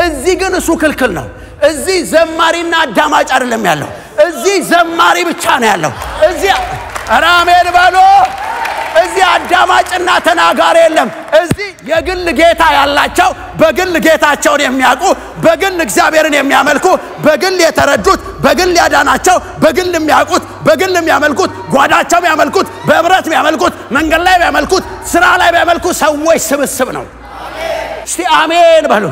እዚህ ግን እሱ ክልክል ነው። እዚህ ዘማሪና አዳማጭ አይደለም ያለው። እዚህ ዘማሪ ብቻ ነው ያለው። እዚህ ኧረ አሜን በሎ። እዚህ አዳማጭና ተናጋሪ የለም። እዚህ የግል ጌታ ያላቸው በግል ጌታቸውን የሚያውቁ በግል እግዚአብሔርን የሚያመልኩ በግል የተረዱት በግል ያዳናቸው በግል የሚያውቁት በግል የሚያመልኩት ጓዳቸው የሚያመልኩት በህብረት የሚያመልኩት መንገድ ላይ የሚያመልኩት ስራ ላይ የሚያመልኩ ሰዎች ስብስብ ነው። እስቲ አሜን በሉ።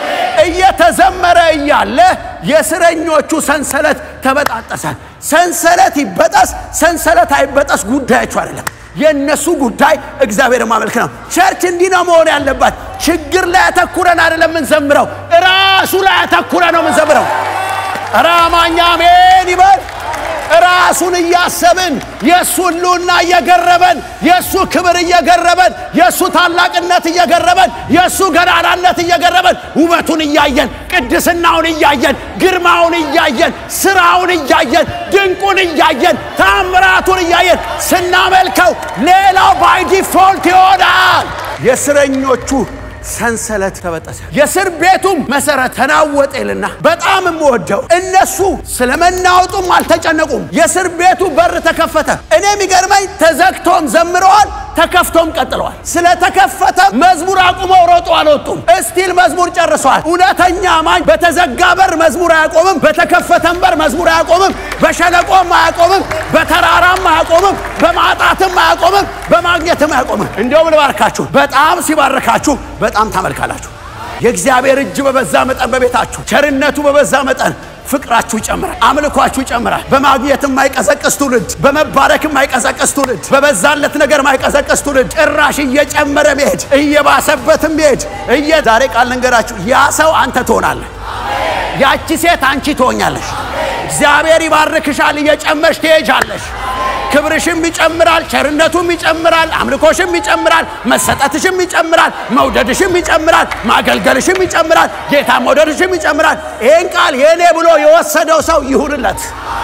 እየተዘመረ እያለ የእስረኞቹ ሰንሰለት ተበጣጠሰ። ሰንሰለት ይበጠስ ሰንሰለት አይበጠስ ጉዳያችሁ አይደለም። የእነሱ ጉዳይ እግዚአብሔር ማመልክ ነው። ቸርች እንዲህ ነው መሆን ያለባት። ችግር ላይ ያተኩረን አይደለም የምንዘምረው፣ ራሱ ላይ ያተኩረ ነው የምንዘምረው። ኧረ አማኝ አሜን ይበል። ራሱን እያሰብን የእሱ ህልውና እየገረበን የእሱ ክብር እየገረበን የእሱ ታላቅነት እየገረበን የእሱ ገናናነት እየገረበን ውበቱን እያየን ቅድስናውን እያየን ግርማውን እያየን ስራውን እያየን ድንቁን እያየን ታምራቱን እያየን ስናመልከው ሌላው ባይ ዲፎልት ይሆናል። የእስረኞቹ ሰንሰለት ተበጠሰ፣ የእስር ቤቱም መሰረት ተናወጠ ይልና በጣም የምወደው እነሱ ስለ መናወጡም አልተጨነቁም። የእስር ቤቱ በር ተከፈተ። እኔ የሚገርመኝ ተዘግቶም ዘምረዋል፣ ተከፍቶም ቀጥለዋል። ስለተከፈተ መዝሙር አቁመው ሮጡ አልወጡም። እስቲል መዝሙር ጨርሰዋል። እውነተኛ አማኝ በተዘጋ በር መዝሙር አያቆምም፣ በተከፈተም በር መዝሙር አያቆምም፣ በሸለቆም አያቆምም፣ በተራራም አያቆምም፣ በማጣትም አያቆምም፣ በማግኘትም አያቆምም። እንዲሁም ልባርካችሁ፣ በጣም ሲባርካችሁ በጣም ታመልካላችሁ። የእግዚአብሔር እጅ በበዛ መጠን በቤታችሁ ቸርነቱ በበዛ መጠን ፍቅራችሁ ይጨምራል፣ አምልኳችሁ ይጨምራል። በማግኘት የማይቀዘቅዝ ትውልድ፣ በመባረክ የማይቀዘቅዝ ትውልድ፣ በበዛለት ነገር የማይቀዘቅዝ ትውልድ፣ ጭራሽ እየጨመረ መሄድ እየባሰበትም መሄድ እየ ዛሬ ቃል ልንገራችሁ፣ ያ ሰው አንተ ትሆናለህ፣ ያቺ ሴት አንቺ ትሆኛለሽ። እግዚአብሔር ይባርክሻል፣ እየጨመርሽ ትሄጃለሽ። ክብርሽም ይጨምራል፣ ቸርነቱም ይጨምራል፣ አምልኮሽም ይጨምራል፣ መሰጠትሽም ይጨምራል፣ መውደድሽም ይጨምራል፣ ማገልገልሽም ይጨምራል፣ ጌታ መውደድሽም ይጨምራል። ይህን ቃል የእኔ ብሎ የወሰደው ሰው ይሁንለት።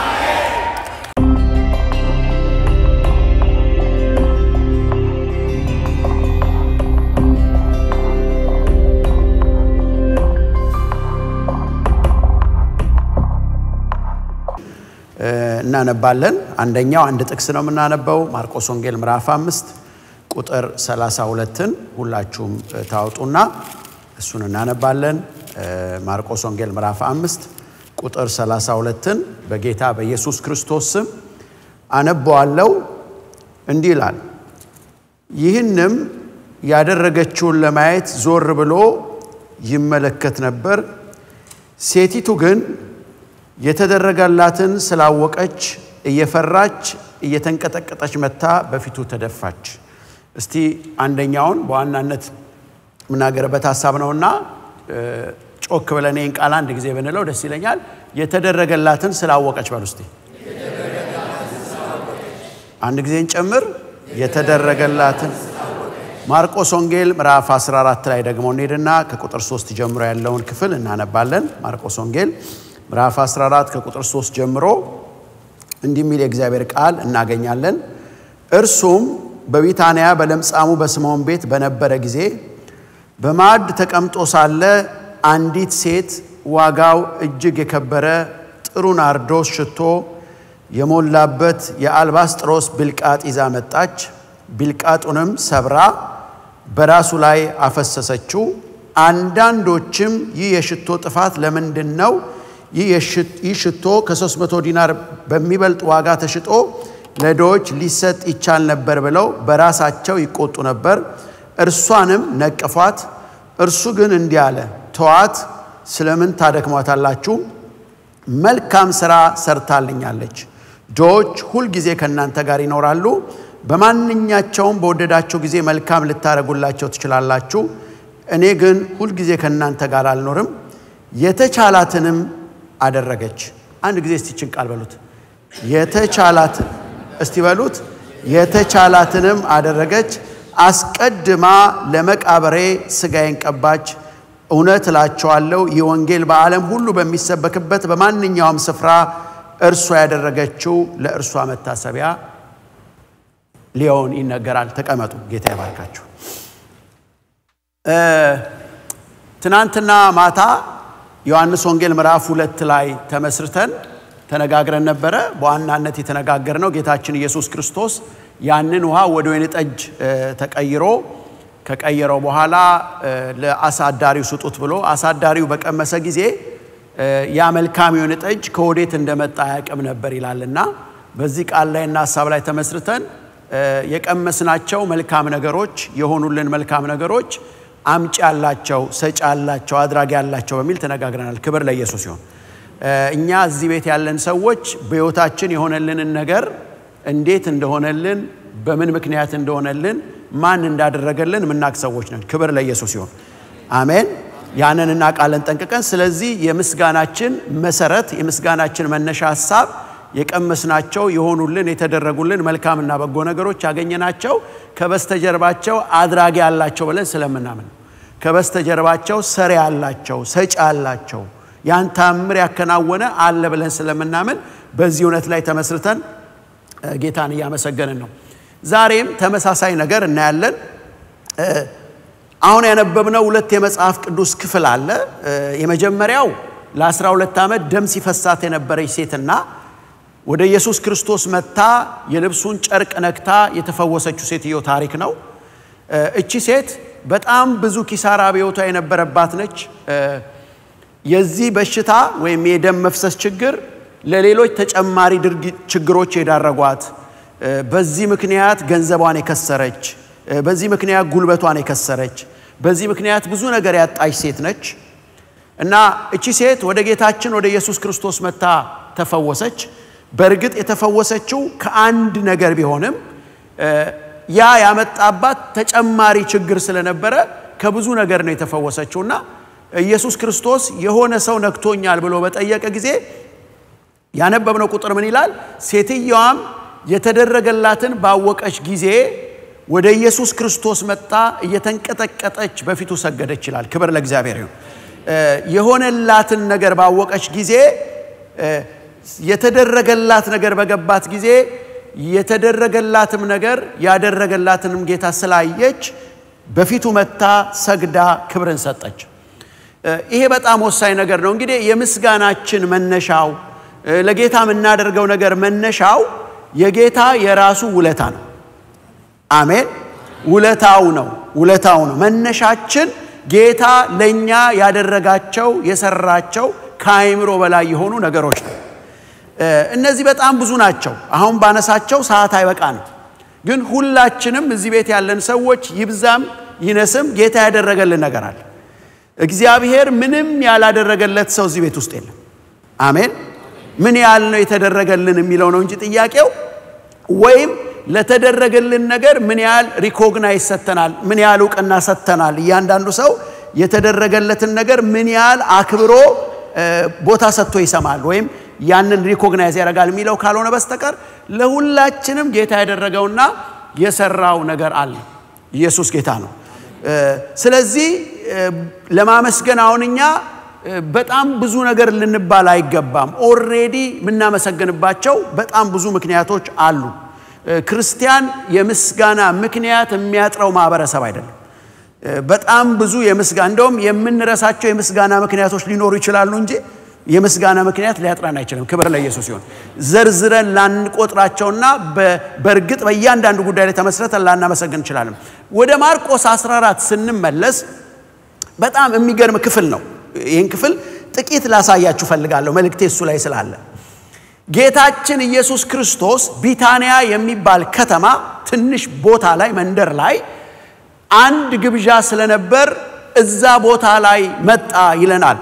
እናነባለን። አንደኛው አንድ ጥቅስ ነው የምናነበው ማርቆስ ወንጌል ምዕራፍ አምስት ቁጥር 32ን ሁላችሁም ታወጡና እሱን እናነባለን። ማርቆስ ወንጌል ምዕራፍ አምስት ቁጥር 32ን በጌታ በኢየሱስ ክርስቶስ ስም አነበዋለው። እንዲህ ይላል፣ ይህንም ያደረገችውን ለማየት ዞር ብሎ ይመለከት ነበር። ሴቲቱ ግን የተደረገላትን ስላወቀች እየፈራች እየተንቀጠቀጠች መታ በፊቱ ተደፋች። እስቲ አንደኛውን በዋናነት የምናገርበት ሀሳብ ነውና ጮክ ብለን ይህን ቃል አንድ ጊዜ ብንለው ደስ ይለኛል። የተደረገላትን ስላወቀች በሉ እስቲ አንድ ጊዜ እንጨምር። የተደረገላትን ማርቆስ ወንጌል ምዕራፍ 14 ላይ ደግሞ እንሄድና ከቁጥር 3 ጀምሮ ያለውን ክፍል እናነባለን። ማርቆስ ወንጌል ምዕራፍ 14 ከቁጥር 3 ጀምሮ እንዲህ የሚል የእግዚአብሔር ቃል እናገኛለን። እርሱም በቢታንያ በለምጻሙ በስምዖን ቤት በነበረ ጊዜ በማዕድ ተቀምጦ ሳለ አንዲት ሴት ዋጋው እጅግ የከበረ ጥሩ ናርዶስ ሽቶ የሞላበት የአልባስጥሮስ ብልቃጥ ይዛ መጣች። ብልቃጡንም ሰብራ በራሱ ላይ አፈሰሰችው። አንዳንዶችም ይህ የሽቶ ጥፋት ለምንድን ነው? ይህ ሽቶ ከ300 ዲናር በሚበልጥ ዋጋ ተሽጦ ለድሆች ሊሰጥ ይቻል ነበር ብለው በራሳቸው ይቆጡ ነበር። እርሷንም ነቀፏት። እርሱ ግን እንዲህ አለ፣ ተዋት፣ ስለምን ታደክሟታላችሁ? መልካም ሥራ ሰርታልኛለች። ድሆች ሁልጊዜ ከእናንተ ጋር ይኖራሉ። በማንኛቸውም በወደዳቸው ጊዜ መልካም ልታደርጉላቸው ትችላላችሁ። እኔ ግን ሁልጊዜ ከእናንተ ጋር አልኖርም። የተቻላትንም አደረገች። አንድ ጊዜ እስቲችን ቃል በሉት። የተቻላትን እስቲ በሉት። የተቻላትንም አደረገች። አስቀድማ ለመቃብሬ ሥጋዬን ቀባች። እውነት እላቸዋለሁ ይህ ወንጌል በዓለም ሁሉ በሚሰበክበት በማንኛውም ስፍራ እርሷ ያደረገችው ለእርሷ መታሰቢያ ሊሆን ይነገራል። ተቀመጡ። ጌታ ይባርካችሁ። ትናንትና ማታ ዮሐንስ ወንጌል ምዕራፍ ሁለት ላይ ተመስርተን ተነጋግረን ነበረ። በዋናነት የተነጋገርነው ጌታችን ኢየሱስ ክርስቶስ ያንን ውሃ ወደ ወይን ጠጅ ተቀይሮ ከቀየረው በኋላ ለአሳዳሪው ስጡት ብሎ አሳዳሪው በቀመሰ ጊዜ ያ መልካም የወይን ጠጅ ከወዴት እንደመጣ አያውቅም ነበር ይላልና በዚህ ቃል ላይና ሀሳብ ላይ ተመስርተን የቀመስናቸው መልካም ነገሮች የሆኑልን መልካም ነገሮች አምጪ ያላቸው፣ ሰጪ ያላቸው፣ አድራጊ ያላቸው በሚል ተነጋግረናል። ክብር ለኢየሱስ ይሁን። እኛ እዚህ ቤት ያለን ሰዎች በሕይወታችን የሆነልንን ነገር እንዴት እንደሆነልን በምን ምክንያት እንደሆነልን ማን እንዳደረገልን የምናቅ ሰዎች ነን። ክብር ለኢየሱስ ይሁን። አሜን። ያንን እናውቃለን ጠንቅቀን። ስለዚህ የምስጋናችን መሰረት የምስጋናችን መነሻ ሀሳብ የቀመስናቸው የሆኑልን የተደረጉልን መልካምና በጎ ነገሮች ያገኘናቸው ከበስተጀርባቸው አድራጊ ያላቸው ብለን ስለምናምን ከበስተጀርባቸው ሰሪ ያላቸው ሰጪ ያላቸው ያን ታምር ያከናወነ አለ ብለን ስለምናምን በዚህ እውነት ላይ ተመስርተን ጌታን እያመሰገንን ነው። ዛሬም ተመሳሳይ ነገር እናያለን። አሁን ያነበብነው ሁለት የመጽሐፍ ቅዱስ ክፍል አለ። የመጀመሪያው ለ12 ዓመት ደም ሲፈሳት የነበረች ሴትና ወደ ኢየሱስ ክርስቶስ መጥታ የልብሱን ጨርቅ ነክታ የተፈወሰችው ሴትዮ ታሪክ ነው። እቺ ሴት በጣም ብዙ ኪሳራ በሕይወቷ የነበረባት ነች። የዚህ በሽታ ወይም የደም መፍሰስ ችግር ለሌሎች ተጨማሪ ችግሮች የዳረጓት፣ በዚህ ምክንያት ገንዘቧን የከሰረች፣ በዚህ ምክንያት ጉልበቷን የከሰረች፣ በዚህ ምክንያት ብዙ ነገር ያጣች ሴት ነች እና እቺ ሴት ወደ ጌታችን ወደ ኢየሱስ ክርስቶስ መጥታ ተፈወሰች። በእርግጥ የተፈወሰችው ከአንድ ነገር ቢሆንም ያ ያመጣባት ተጨማሪ ችግር ስለነበረ ከብዙ ነገር ነው የተፈወሰችው እና ኢየሱስ ክርስቶስ የሆነ ሰው ነክቶኛል ብሎ በጠየቀ ጊዜ ያነበብነው ቁጥር ምን ይላል? ሴትየዋም የተደረገላትን ባወቀች ጊዜ ወደ ኢየሱስ ክርስቶስ መጣ፣ እየተንቀጠቀጠች በፊቱ ሰገደች ይላል። ክብር ለእግዚአብሔር ይሁን። የሆነላትን ነገር ባወቀች ጊዜ የተደረገላት ነገር በገባት ጊዜ የተደረገላትም ነገር ያደረገላትንም ጌታ ስላየች በፊቱ መታ ሰግዳ ክብርን ሰጠች። ይሄ በጣም ወሳኝ ነገር ነው። እንግዲህ የምስጋናችን መነሻው ለጌታ የምናደርገው ነገር መነሻው የጌታ የራሱ ውለታ ነው። አሜን። ውለታው ነው ውለታው ነው መነሻችን ጌታ ለእኛ ያደረጋቸው የሰራቸው ከአይምሮ በላይ የሆኑ ነገሮች ነው። እነዚህ በጣም ብዙ ናቸው። አሁን ባነሳቸው ሰዓት አይበቃንም። ግን ሁላችንም እዚህ ቤት ያለን ሰዎች ይብዛም ይነስም ጌታ ያደረገልን ነገር አለ። እግዚአብሔር ምንም ያላደረገለት ሰው እዚህ ቤት ውስጥ የለም። አሜን። ምን ያህል ነው የተደረገልን የሚለው ነው እንጂ ጥያቄው ወይም ለተደረገልን ነገር ምን ያህል ሪኮግናይዝ ሰጥተናል፣ ምን ያህል እውቅና ሰጥተናል። እያንዳንዱ ሰው የተደረገለትን ነገር ምን ያህል አክብሮ ቦታ ሰጥቶ ይሰማል ወይም ያንን ሪኮግናይዝ ያደርጋል የሚለው ካልሆነ በስተቀር ለሁላችንም ጌታ ያደረገውና የሰራው ነገር አለ። ኢየሱስ ጌታ ነው። ስለዚህ ለማመስገን አሁን እኛ በጣም ብዙ ነገር ልንባል አይገባም። ኦሬዲ የምናመሰግንባቸው በጣም ብዙ ምክንያቶች አሉ። ክርስቲያን የምስጋና ምክንያት የሚያጥረው ማህበረሰብ አይደለም። በጣም ብዙ የምስጋና እንደውም የምንረሳቸው የምስጋና ምክንያቶች ሊኖሩ ይችላሉ እንጂ የምስጋና ምክንያት ሊያጥራን አይችልም። ክብር ለኢየሱስ ሲሆን ዘርዝረን ላንቆጥራቸውና በእርግጥ በእያንዳንዱ ጉዳይ ላይ ተመስረተን ላናመሰግን እንችላለን። ወደ ማርቆስ 14 ስንመለስ በጣም የሚገርም ክፍል ነው። ይህን ክፍል ጥቂት ላሳያችሁ ፈልጋለሁ፣ መልእክቴ እሱ ላይ ስላለ። ጌታችን ኢየሱስ ክርስቶስ ቢታንያ የሚባል ከተማ ትንሽ ቦታ ላይ መንደር ላይ አንድ ግብዣ ስለነበር እዛ ቦታ ላይ መጣ ይለናል።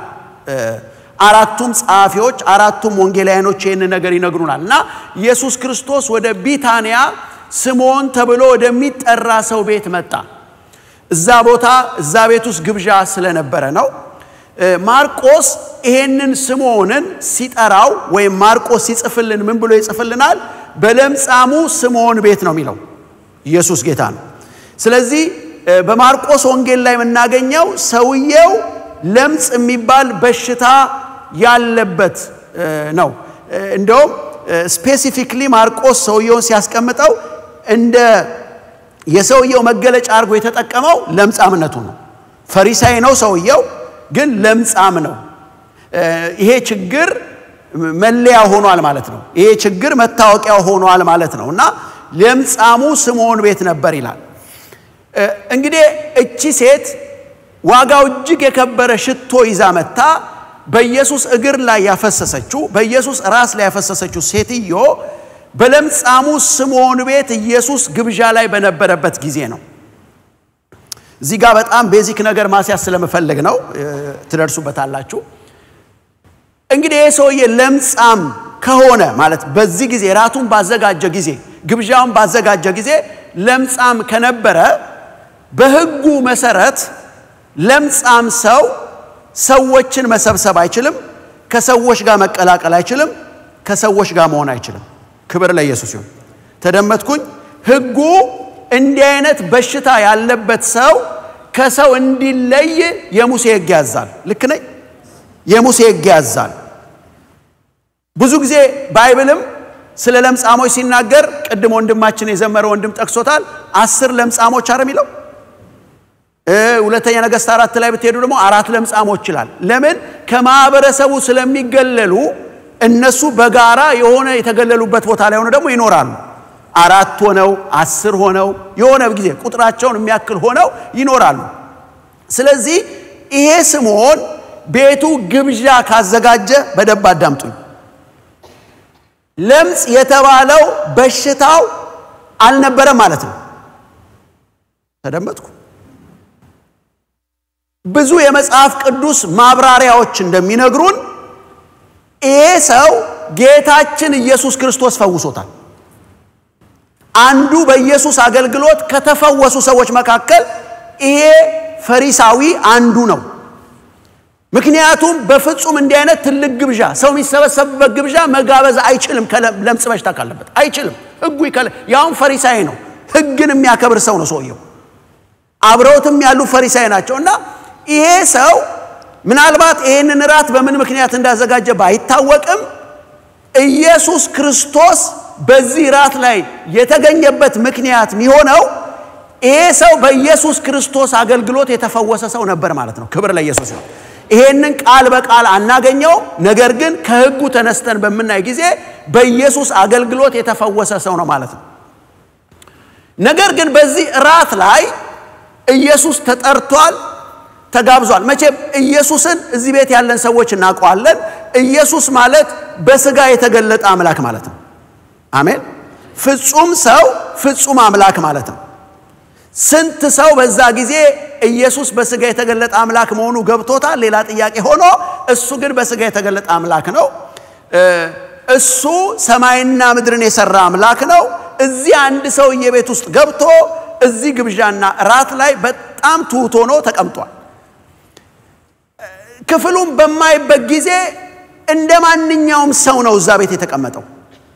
አራቱም ጸሐፊዎች አራቱም ወንጌላውያኖች ይህን ነገር ይነግሩናል። እና ኢየሱስ ክርስቶስ ወደ ቢታንያ ስምዖን ተብሎ ወደሚጠራ ሰው ቤት መጣ። እዛ ቦታ እዛ ቤት ውስጥ ግብዣ ስለነበረ ነው። ማርቆስ ይሄንን ስምዖንን ሲጠራው ወይም ማርቆስ ሲጽፍልን ምን ብሎ ይጽፍልናል? በለምጻሙ ስምዖን ቤት ነው የሚለው። ኢየሱስ ጌታ ነው። ስለዚህ በማርቆስ ወንጌል ላይ የምናገኘው ሰውየው ለምጽ የሚባል በሽታ ያለበት ነው። እንደውም ስፔሲፊክሊ ማርቆስ ሰውየውን ሲያስቀምጠው እንደ የሰውየው መገለጫ አድርጎ የተጠቀመው ለምጻምነቱ ነው። ፈሪሳይ ነው ሰውየው፣ ግን ለምጻም ነው። ይሄ ችግር መለያ ሆኗል ማለት ነው። ይሄ ችግር መታወቂያ ሆኗል ማለት ነው እና ለምጻሙ ስምዖን ቤት ነበር ይላል። እንግዲህ እቺ ሴት ዋጋው እጅግ የከበረ ሽቶ ይዛ መታ በኢየሱስ እግር ላይ ያፈሰሰችው በኢየሱስ ራስ ላይ ያፈሰሰችው ሴትዮ በለምጻሙ ስምዖን ቤት ኢየሱስ ግብዣ ላይ በነበረበት ጊዜ ነው። እዚህ ጋር በጣም ቤዚክ ነገር ማስያዝ ስለምፈልግ ነው፣ ትደርሱበታላችሁ። እንግዲህ ይህ ሰውዬ ለምጻም ከሆነ ማለት በዚህ ጊዜ ራቱን ባዘጋጀ ጊዜ ግብዣውን ባዘጋጀ ጊዜ ለምጻም ከነበረ በሕጉ መሰረት ለምጻም ሰው ሰዎችን መሰብሰብ አይችልም። ከሰዎች ጋር መቀላቀል አይችልም። ከሰዎች ጋር መሆን አይችልም። ክብር ለኢየሱስ ይሁን። ተደመጥኩኝ። ሕጉ እንዲህ አይነት በሽታ ያለበት ሰው ከሰው እንዲለይ የሙሴ ሕግ ያዛል። ልክ ነኝ? የሙሴ ሕግ ያዛል። ብዙ ጊዜ ባይብልም ስለ ለምጻሞች ሲናገር ቅድም ወንድማችን የዘመረ ወንድም ጠቅሶታል። አስር ለምጻሞች አረ የሚለው ሁለተኛ ነገሥት አራት ላይ ብትሄዱ ደግሞ አራት ለምጻሞች ይላል። ለምን ከማህበረሰቡ ስለሚገለሉ እነሱ በጋራ የሆነ የተገለሉበት ቦታ ላይ ሆነ ደግሞ ይኖራሉ። አራት ሆነው አስር ሆነው የሆነ ጊዜ ቁጥራቸውን የሚያክል ሆነው ይኖራሉ። ስለዚህ ይሄ ስምዖን ቤቱ ግብዣ ካዘጋጀ በደንብ አዳምጡኝ። ለምጽ የተባለው በሽታው አልነበረም ማለት ነው። ተደመጥኩ። ብዙ የመጽሐፍ ቅዱስ ማብራሪያዎች እንደሚነግሩን ይሄ ሰው ጌታችን ኢየሱስ ክርስቶስ ፈውሶታል። አንዱ በኢየሱስ አገልግሎት ከተፈወሱ ሰዎች መካከል ይሄ ፈሪሳዊ አንዱ ነው። ምክንያቱም በፍጹም እንዲህ አይነት ትልቅ ግብዣ ሰው የሚሰበሰብበት ግብዣ መጋበዝ አይችልም። ለምጽ በሽታ ካለበት አይችልም። ሕጉ ይከለ ያውም ፈሪሳዊ ነው። ሕግን የሚያከብር ሰው ነው ሰውየው። አብረውትም ያሉ ፈሪሳዊ ናቸው እና ይሄ ሰው ምናልባት ይህንን ራት በምን ምክንያት እንዳዘጋጀ ባይታወቅም ኢየሱስ ክርስቶስ በዚህ ራት ላይ የተገኘበት ምክንያት የሚሆነው ይሄ ሰው በኢየሱስ ክርስቶስ አገልግሎት የተፈወሰ ሰው ነበር ማለት ነው። ክብር ለኢየሱስ ነው። ይሄንን ቃል በቃል አናገኘው። ነገር ግን ከሕጉ ተነስተን በምናይ ጊዜ በኢየሱስ አገልግሎት የተፈወሰ ሰው ነው ማለት ነው። ነገር ግን በዚህ ራት ላይ ኢየሱስ ተጠርቷል፣ ተጋብዟል። መቼም ኢየሱስን እዚህ ቤት ያለን ሰዎች እናውቀዋለን። ኢየሱስ ማለት በስጋ የተገለጠ አምላክ ማለት ነው። አሜን። ፍጹም ሰው ፍጹም አምላክ ማለት ነው። ስንት ሰው በዛ ጊዜ ኢየሱስ በስጋ የተገለጠ አምላክ መሆኑ ገብቶታል? ሌላ ጥያቄ ሆኖ እሱ ግን በስጋ የተገለጠ አምላክ ነው። እሱ ሰማይና ምድርን የሰራ አምላክ ነው። እዚህ አንድ ሰውዬ ቤት ውስጥ ገብቶ እዚህ ግብዣና ራት ላይ በጣም ትሑት ሆኖ ተቀምጧል። ክፍሉን በማይበት ጊዜ እንደ ማንኛውም ሰው ነው እዛ ቤት የተቀመጠው።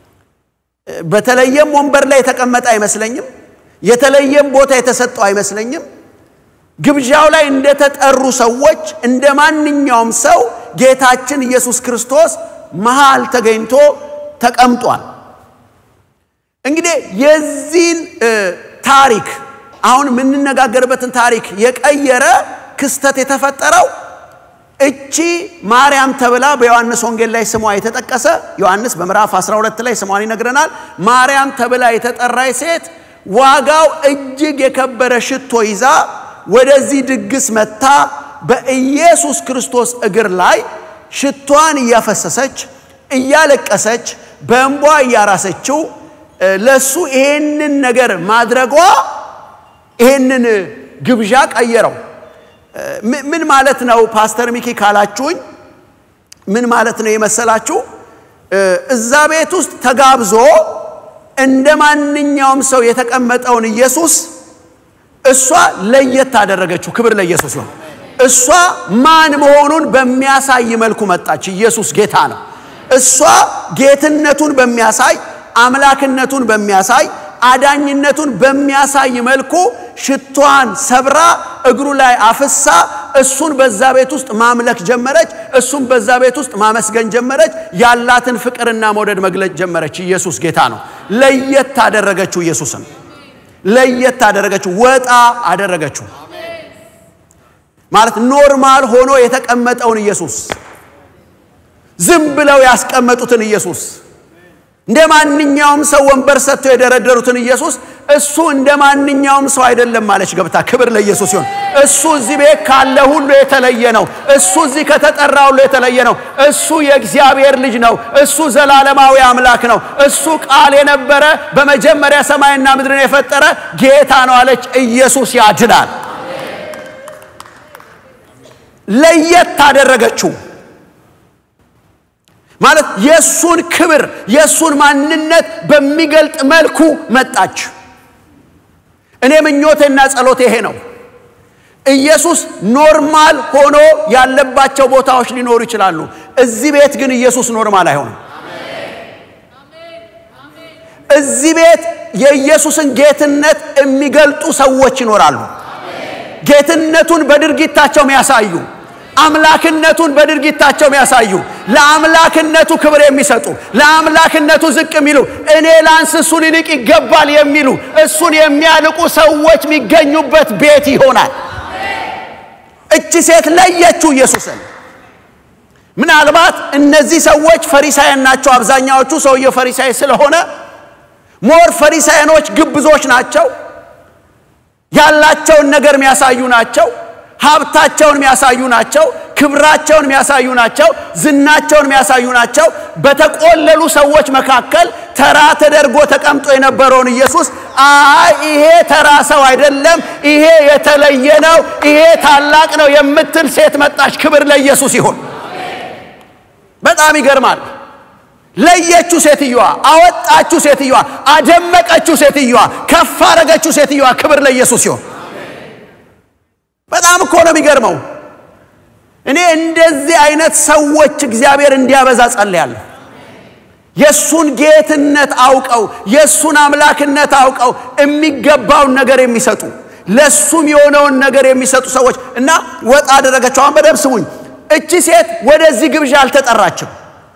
በተለየም ወንበር ላይ የተቀመጠ አይመስለኝም። የተለየም ቦታ የተሰጠው አይመስለኝም። ግብዣው ላይ እንደተጠሩ ሰዎች እንደ ማንኛውም ሰው ጌታችን ኢየሱስ ክርስቶስ መሃል ተገኝቶ ተቀምጧል። እንግዲህ የዚህን ታሪክ አሁን የምንነጋገርበትን ታሪክ የቀየረ ክስተት የተፈጠረው እቺ ማርያም ተብላ በዮሐንስ ወንጌል ላይ ስሟ የተጠቀሰ ዮሐንስ በምዕራፍ 12 ላይ ስሟን ይነግረናል። ማርያም ተብላ የተጠራች ሴት ዋጋው እጅግ የከበረ ሽቶ ይዛ ወደዚህ ድግስ መታ በኢየሱስ ክርስቶስ እግር ላይ ሽቷን እያፈሰሰች እያለቀሰች በእንቧ እያራሰችው ለሱ ይሄንን ነገር ማድረጓ ይሄንን ግብዣ ቀየረው። ምን ማለት ነው ፓስተር ሚኪ ካላችሁኝ፣ ምን ማለት ነው የመሰላችሁ? እዛ ቤት ውስጥ ተጋብዞ እንደ ማንኛውም ሰው የተቀመጠውን ኢየሱስ እሷ ለየት አደረገችው። ክብር ለኢየሱስ ነው። እሷ ማን መሆኑን በሚያሳይ መልኩ መጣች። ኢየሱስ ጌታ ነው። እሷ ጌትነቱን በሚያሳይ አምላክነቱን በሚያሳይ አዳኝነቱን በሚያሳይ መልኩ ሽቷን ሰብራ እግሩ ላይ አፍሳ እሱን በዛ ቤት ውስጥ ማምለክ ጀመረች። እሱን በዛ ቤት ውስጥ ማመስገን ጀመረች። ያላትን ፍቅርና መውደድ መግለጽ ጀመረች። ኢየሱስ ጌታ ነው። ለየት አደረገችው። ኢየሱስን ለየት አደረገችው። ወጣ አደረገችው። ማለት ኖርማል ሆኖ የተቀመጠውን ኢየሱስ ዝም ብለው ያስቀመጡትን ኢየሱስ እንደ ማንኛውም ሰው ወንበር ሰጥተው የደረደሩትን ኢየሱስ እሱ እንደ ማንኛውም ሰው አይደለም ማለች ገብታ። ክብር ለኢየሱስ ሲሆን እሱ እዚህ ቤት ካለ ሁሉ የተለየ ነው። እሱ እዚህ ከተጠራ ሁሉ የተለየ ነው። እሱ የእግዚአብሔር ልጅ ነው። እሱ ዘላለማዊ አምላክ ነው። እሱ ቃል የነበረ በመጀመሪያ ሰማይና ምድርን የፈጠረ ጌታ ነው አለች። ኢየሱስ ያድናል። ለየት ታደረገችው ማለት የእሱን ክብር የእሱን ማንነት በሚገልጥ መልኩ መጣች። እኔ ምኞቴና ጸሎቴ ይሄ ነው። ኢየሱስ ኖርማል ሆኖ ያለባቸው ቦታዎች ሊኖሩ ይችላሉ። እዚህ ቤት ግን ኢየሱስ ኖርማል አይሆንም። እዚህ ቤት የኢየሱስን ጌትነት የሚገልጡ ሰዎች ይኖራሉ። ጌትነቱን በድርጊታቸው የሚያሳዩ አምላክነቱን በድርጊታቸው የሚያሳዩ ለአምላክነቱ ክብር የሚሰጡ ለአምላክነቱ ዝቅ የሚሉ እኔ ላንስ እሱ ሊልቅ ይገባል የሚሉ እሱን የሚያልቁ ሰዎች የሚገኙበት ቤት ይሆናል። እቺ ሴት ለየችው ኢየሱስን። ምናልባት እነዚህ ሰዎች ፈሪሳውያን ናቸው። አብዛኛዎቹ ሰውየው ፈሪሳይ ስለሆነ ሞር ፈሪሳውያኖች ግብዞች ናቸው። ያላቸውን ነገር የሚያሳዩ ናቸው። ሀብታቸውን የሚያሳዩ ናቸው። ክብራቸውን የሚያሳዩ ናቸው። ዝናቸውን የሚያሳዩ ናቸው። በተቆለሉ ሰዎች መካከል ተራ ተደርጎ ተቀምጦ የነበረውን ኢየሱስ አይ ይሄ ተራ ሰው አይደለም፣ ይሄ የተለየ ነው፣ ይሄ ታላቅ ነው የምትል ሴት መጣች። ክብር ለኢየሱስ ይሁን። በጣም ይገርማል። ለየችው ሴትዮዋ፣ አወጣችው ሴትዮዋ፣ አደመቀችው ሴትዮዋ፣ ከፍ አረገችው ሴትዮዋ። ክብር ለኢየሱስ ይሁን። በጣም እኮ ነው የሚገርመው። እኔ እንደዚህ አይነት ሰዎች እግዚአብሔር እንዲያበዛ ጸልያለሁ። የእሱን ጌትነት አውቀው የእሱን አምላክነት አውቀው የሚገባውን ነገር የሚሰጡ ለእሱም የሆነውን ነገር የሚሰጡ ሰዎች እና ወጣ አደረገችው። አሁን በደንብ ስሙኝ። እቺ ሴት ወደዚህ ግብዣ አልተጠራችም።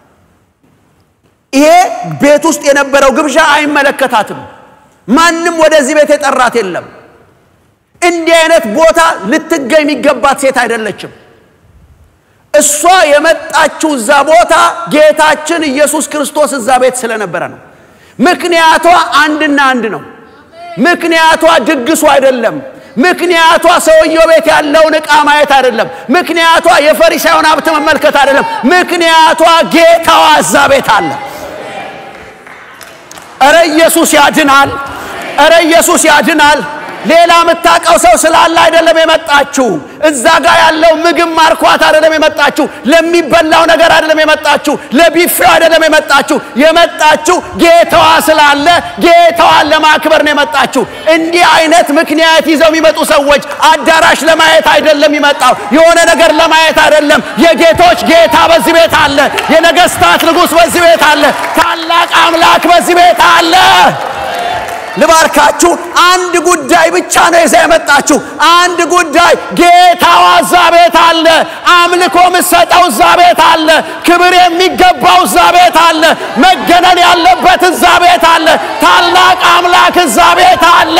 ይሄ ቤት ውስጥ የነበረው ግብዣ አይመለከታትም። ማንም ወደዚህ ቤት የጠራት የለም። እንዲህ አይነት ቦታ ልትገኝ የሚገባት ሴት አይደለችም። እሷ የመጣችው እዛ ቦታ ጌታችን ኢየሱስ ክርስቶስ እዛ ቤት ስለነበረ ነው። ምክንያቷ አንድና አንድ ነው። ምክንያቷ ድግሱ አይደለም። ምክንያቷ ሰውየው ቤት ያለውን ዕቃ ማየት አይደለም። ምክንያቷ የፈሪሳዩን ሀብት መመልከት አይደለም። ምክንያቷ ጌታዋ እዛ ቤት አለ። እረ ኢየሱስ ያድናል! እረ ኢየሱስ ያድናል! ሌላ የምታውቀው ሰው ስላለ አይደለም የመጣችው። እዛ ጋር ያለው ምግብ ማርኳት አይደለም የመጣችው። ለሚበላው ነገር አይደለም የመጣችው። ለቢፌው አይደለም የመጣችው። የመጣችው ጌታዋ ስላለ ጌታዋን ለማክበር ነው የመጣችው። እንዲህ አይነት ምክንያት ይዘው የሚመጡ ሰዎች አዳራሽ ለማየት አይደለም የሚመጣው፣ የሆነ ነገር ለማየት አይደለም። የጌቶች ጌታ በዚህ ቤት አለ። የነገስታት ንጉሥ በዚህ ቤት አለ። ታላቅ አምላክ በዚህ ቤት አለ። ልባርካችሁ። አንድ ጉዳይ ብቻ ነው ይዛ የመጣችሁ። አንድ ጉዳይ ጌታዋ እዛ ቤት አለ። አምልኮ ምሰጠው እዛ ቤት አለ። ክብር የሚገባው እዛ ቤት አለ። መገነን ያለበት እዛ ቤት አለ። ታላቅ አምላክ እዛ ቤት አለ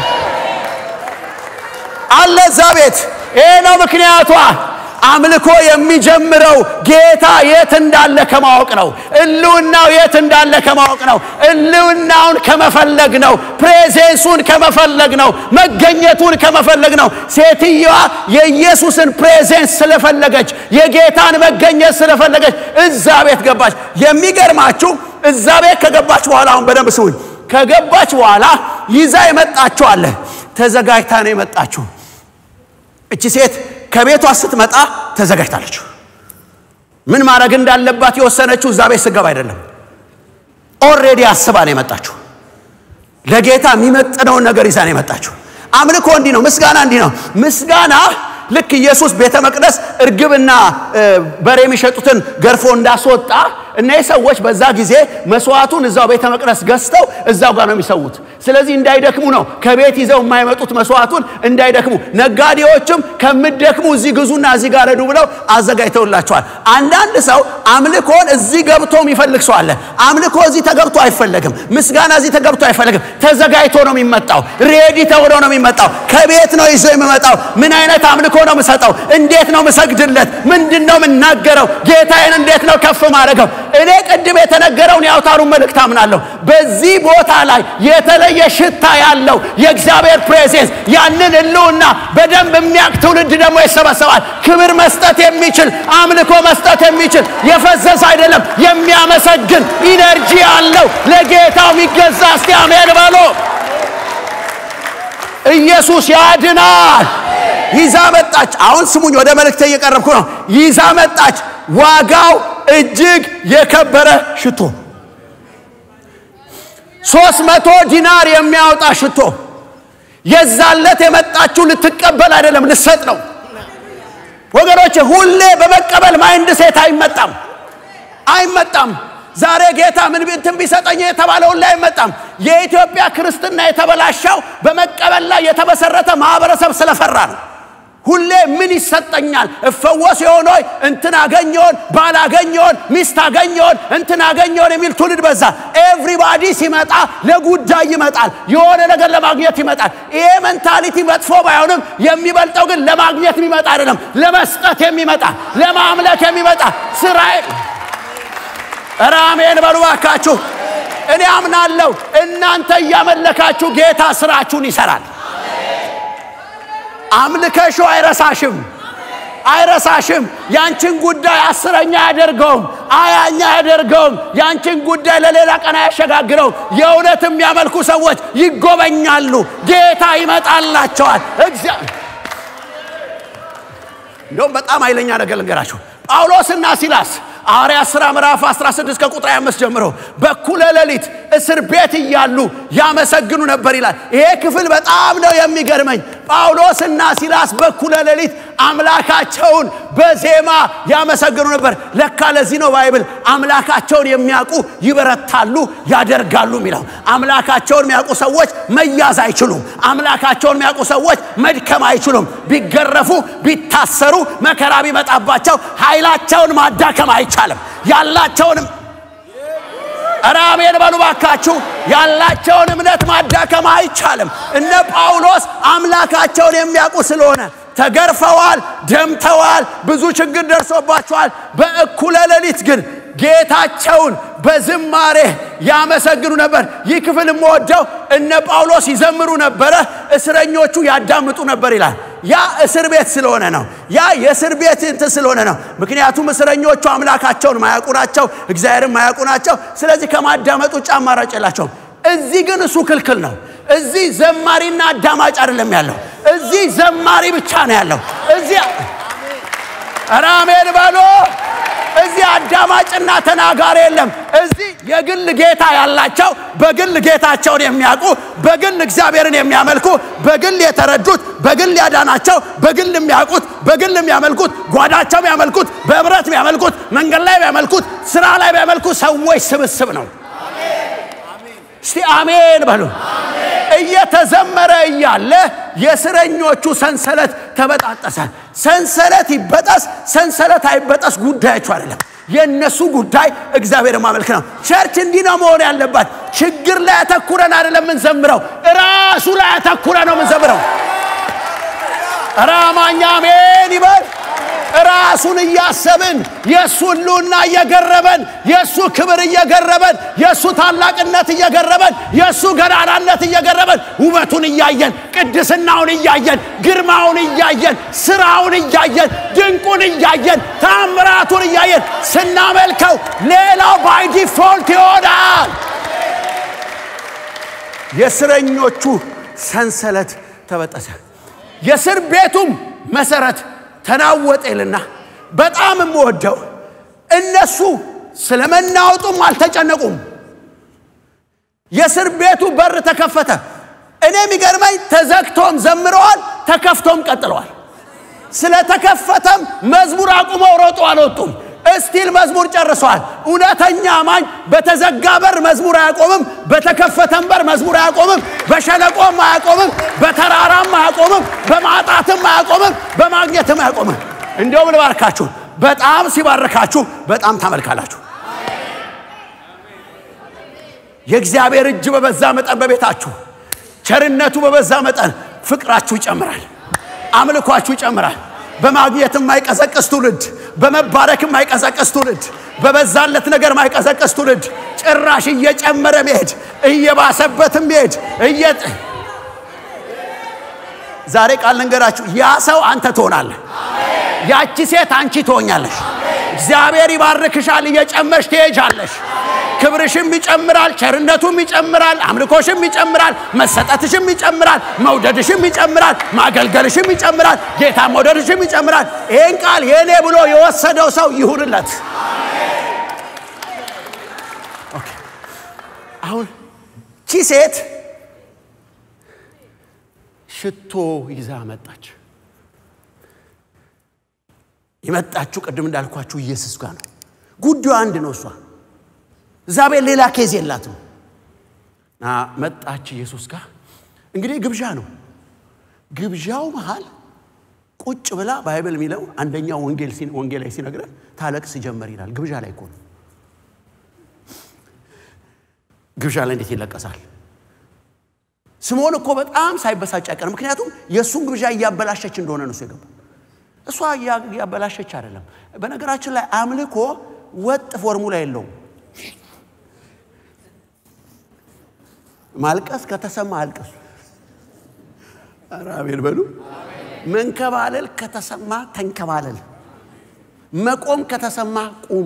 አለ እዛ ቤት። ይሄ ነው ምክንያቷ። አምልኮ የሚጀምረው ጌታ የት እንዳለ ከማወቅ ነው። እልውናው የት እንዳለ ከማወቅ ነው። እልውናውን ከመፈለግ ነው። ፕሬዜንሱን ከመፈለግ ነው። መገኘቱን ከመፈለግ ነው። ሴትየዋ የኢየሱስን ፕሬዜንስ ስለፈለገች፣ የጌታን መገኘት ስለፈለገች እዛ ቤት ገባች። የሚገርማችሁ እዛ ቤት ከገባች በኋላ አሁን በደንብ ስውኝ፣ ከገባች በኋላ ይዛ የመጣችሁ አለ። ተዘጋጅታ ነው የመጣችሁ እቺ ሴት ከቤቷ ስትመጣ ተዘጋጅታለች። ምን ማድረግ እንዳለባት የወሰነችው እዛ ቤት ስገባ አይደለም። ኦልሬዲ አስባ ነው የመጣችው። ለጌታ የሚመጥነውን ነገር ይዛ ነው የመጣችው። አምልኮ እንዲህ ነው። ምስጋና እንዲህ ነው። ምስጋና ልክ ኢየሱስ ቤተ መቅደስ እርግብና በሬ የሚሸጡትን ገርፎ እንዳስወጣ እነዚህ ሰዎች በዛ ጊዜ መስዋዕቱን እዛው ቤተ መቅደስ ገዝተው እዛው ጋር ነው የሚሰዉት። ስለዚህ እንዳይደክሙ ነው ከቤት ይዘው የማይመጡት መስዋዕቱን እንዳይደክሙ። ነጋዴዎችም ከምደክሙ እዚህ ግዙና እዚህ ጋር ረዱ ብለው አዘጋጅተውላቸዋል። አንዳንድ ሰው አምልኮን እዚህ ገብቶ የሚፈልግ ሰው አለ። አምልኮ እዚህ ተገብቶ አይፈለግም። ምስጋና እዚህ ተገብቶ አይፈለግም። ተዘጋጅቶ ነው የሚመጣው። ሬዲ ተብሎ ነው የሚመጣው። ከቤት ነው ይዞ የሚመጣው። ምን አይነት አምልኮ ነው የምሰጠው? እንዴት ነው የምሰግድለት? ምንድን ነው የምናገረው? ጌታዬን እንዴት ነው ከፍ ማድረገው? እኔ ቅድም የተነገረውን የአውታሩን መልእክት አምናለሁ። በዚህ ቦታ ላይ የተለየ ሽታ ያለው የእግዚአብሔር ፕሬዘንስ ያንን ህልውና በደንብ የሚያውቅ ትውልድ ደግሞ ይሰበሰባል። ክብር መስጠት የሚችል አምልኮ መስጠት የሚችል የፈዘሰ አይደለም፣ የሚያመሰግን ኢነርጂ ያለው ለጌታው የሚገዛ እስቲ አሜን በሎ። ኢየሱስ ያድናል። ይዛ መጣች። አሁን ስሙኝ፣ ወደ መልእክቴ እየቀረብኩ ነው። ይዛ መጣች፣ ዋጋው እጅግ የከበረ ሽቶ ሶስት መቶ ዲናር የሚያወጣ ሽቶ። የዛለት የመጣችው ልትቀበል አይደለም ልሰጥ ነው። ወገኖች ሁሌ በመቀበል ማይንድ ሴት አይመጣም አይመጣም። ዛሬ ጌታ ምን እንትን ቢሰጠኝ የተባለውን ላይ አይመጣም። የኢትዮጵያ ክርስትና የተበላሸው በመቀበል ላይ የተመሰረተ ማህበረሰብ ስለፈራ ነው። ሁሌ ምን ይሰጠኛል? እፈወስ የሆነ እንትን አገኘውን፣ ባል አገኘውን፣ ሚስት አገኘውን፣ እንትን አገኘውን የሚል ትውልድ በዛ። ኤቭሪባዲ ሲመጣ ለጉዳይ ይመጣል፣ የሆነ ነገር ለማግኘት ይመጣል። ይሄ ሜንታሊቲ መጥፎ ባይሆንም የሚበልጠው ግን ለማግኘት የሚመጣ አይደለም፣ ለመስጠት የሚመጣ ለማምለክ የሚመጣ ስራዬ ኧረ አሜን በሉ ባካችሁ። እኔ አምናለሁ እናንተ እያመለካችሁ ጌታ ስራችሁን ይሰራል። አምልከሹ አይረሳሽም አይረሳሽም። ያንቺን ጉዳይ አስረኛ አያደርገውም፣ አያኛ አያደርገውም። ያንቺን ጉዳይ ለሌላ ቀን አያሸጋግረውም። የእውነት የሚያመልኩ ሰዎች ይጎበኛሉ፣ ጌታ ይመጣላቸዋል። እንደውም በጣም ኃይለኛ ነገር ልንገራችሁ። ጳውሎስና ሲላስ ሐዋርያት ሥራ ምዕራፍ 16 ከቁጥር 25 ጀምሮ በኩለ ሌሊት እስር ቤት እያሉ ያመሰግኑ ነበር ይላል። ይሄ ክፍል በጣም ነው የሚገርመኝ። ጳውሎስና ሲላስ በኩለ ሌሊት አምላካቸውን በዜማ ያመሰግኑ ነበር። ለካ ለዚህ ነው ባይብል አምላካቸውን የሚያውቁ ይበረታሉ፣ ያደርጋሉ የሚለው። አምላካቸውን የሚያውቁ ሰዎች መያዝ አይችሉም። አምላካቸውን የሚያውቁ ሰዎች መድከም አይችሉም። ቢገረፉ፣ ቢታሰሩ፣ መከራ ቢመጣባቸው ኃይላቸውን ማዳከም አይቻልም። ያላቸውንም ኧረ አሜን በሉ ባካችሁ። ያላቸውን እምነት ማዳከም አይቻልም። እነ ጳውሎስ አምላካቸውን የሚያውቁ ስለሆነ ተገርፈዋል፣ ደምተዋል፣ ብዙ ችግር ደርሶባቸዋል። በእኩለ ሌሊት ግን ጌታቸውን በዝማሬ ያመሰግኑ ነበር። ይህ ክፍል የምወደው እነ ጳውሎስ ይዘምሩ ነበረ፣ እስረኞቹ ያዳምጡ ነበር ይላል። ያ እስር ቤት ስለሆነ ነው። ያ የእስር ቤት እንትን ስለሆነ ነው። ምክንያቱም እስረኞቹ አምላካቸውን ማያውቁ ናቸው፣ እግዚአብሔርን ማያውቁ ናቸው። ስለዚህ ከማዳመጥ ውጭ አማራጭ የላቸውም። እዚህ ግን እሱ ክልክል ነው። እዚህ ዘማሪና አዳማጭ አይደለም ያለው። እዚህ ዘማሪ ብቻ ነው ያለው። እዚህ ኧረ አሜን በሎ። እዚህ አዳማጭና ተናጋሪ የለም። እዚህ የግል ጌታ ያላቸው በግል ጌታቸውን የሚያውቁ በግል እግዚአብሔርን የሚያመልኩ በግል የተረዱት በግል ያዳናቸው በግል የሚያውቁት በግል የሚያመልኩት ጓዳቸው የሚያመልኩት በህብረት የሚያመልኩት መንገድ ላይ የሚያመልኩት ስራ ላይ የሚያመልኩት ሰዎች ስብስብ ነው። እስቲ አሜን በሉ። እየተዘመረ እያለ የእስረኞቹ ሰንሰለት ተበጣጠሰ። ሰንሰለት ይበጠስ ሰንሰለት አይበጠስ ጉዳያቸው አይደለም። የእነሱ ጉዳይ እግዚአብሔር ማመልክ ነው። ቸርች እንዲህ ነው መሆን ያለባት። ችግር ላይ ያተኩረን አይደለም የምንዘምረው፣ ራሱ ላይ ያተኩረ ነው የምንዘምረው። ኧረ አማኝ አሜን ይበል። ራሱን እያሰብን የእሱ ህልውና እየገረበን የእሱ ክብር እየገረበን የእሱ ታላቅነት እየገረበን የእሱ ገናናነት እየገረበን ውበቱን እያየን ቅድስናውን እያየን ግርማውን እያየን ስራውን እያየን ድንቁን እያየን ታምራቱን እያየን ስናመልከው ሌላው ባይ ዲፎልት ይሆናል። የእስረኞቹ ሰንሰለት ተበጠሰ፣ የእስር ቤቱም መሰረት ተናወጠ ይልና በጣም የምወደው እነሱ ስለ መናወጡም አልተጨነቁም። የእስር ቤቱ በር ተከፈተ። እኔ የሚገርመኝ ተዘግቶም ዘምረዋል፣ ተከፍቶም ቀጥለዋል። ስለተከፈተም መዝሙር አቁመው ሮጦ አልወጡም። እስቲል መዝሙር ጨርሷል። እውነተኛ አማኝ በተዘጋ በር መዝሙር አያቆምም፣ በተከፈተም በር መዝሙር አያቆምም፣ በሸለቆም አያቆምም፣ በተራራም አያቆምም፣ በማጣትም አያቆምም፣ በማግኘትም አያቆምም። እንዲያውም ልባርካችሁ፣ በጣም ሲባርካችሁ በጣም ታመልካላችሁ። የእግዚአብሔር እጅ በበዛ መጠን በቤታችሁ ቸርነቱ በበዛ መጠን ፍቅራችሁ ይጨምራል፣ አምልኳችሁ ይጨምራል። በማግኘት የማይቀዘቅዝ ትውልድ፣ በመባረክ የማይቀዘቅዝ ትውልድ፣ በበዛለት ነገር የማይቀዘቅዝ ትውልድ፣ ጭራሽ እየጨመረ መሄድ እየባሰበትም መሄድ እየ ዛሬ ቃል ልንገራችሁ፣ ያ ሰው አንተ ትሆናለህ። ያቺ ሴት አንቺ ትሆኛለሽ። እግዚአብሔር ይባርክሻል፣ እየጨመርሽ ትሄጃለሽ። ክብርሽም ይጨምራል፣ ቸርነቱም ይጨምራል፣ አምልኮሽም ይጨምራል፣ መሰጠትሽም ይጨምራል፣ መውደድሽም ይጨምራል፣ ማገልገልሽም ይጨምራል፣ ጌታ መውደድሽም ይጨምራል። ይህን ቃል የእኔ ብሎ የወሰደው ሰው ይሁንለት። ኦኬ። አሁን ቺ ሴት ሽቶ ይዛ መጣች። የመጣችሁ ቅድም እንዳልኳችሁ ኢየሱስ ጋር ነው። ጉዳዩ አንድ ነው። እሷ እዛ ቤት ሌላ ኬዝ የላትም። እና መጣች ኢየሱስ ጋር። እንግዲህ ግብዣ ነው። ግብዣው መሃል ቁጭ ብላ ባይብል የሚለው አንደኛው ወንጌል ወንጌል ላይ ሲነግረን ታለቅስ ጀመር ይላል። ግብዣ ላይ እኮ ነው። ግብዣ ላይ እንዴት ይለቀሳል? ስምዖን እኮ በጣም ሳይበሳጭ አይቀርም። ምክንያቱም የእሱን ግብዣ እያበላሸች እንደሆነ ነው እሱ የገባው። እሷ እያበላሸች አይደለም። በነገራችን ላይ አምልኮ ወጥ ፎርሙላ የለውም። ማልቀስ ከተሰማ አልቅሱ። ኧረ አሜን በሉ። መንከባለል ከተሰማ ተንከባለል። መቆም ከተሰማ ቁም።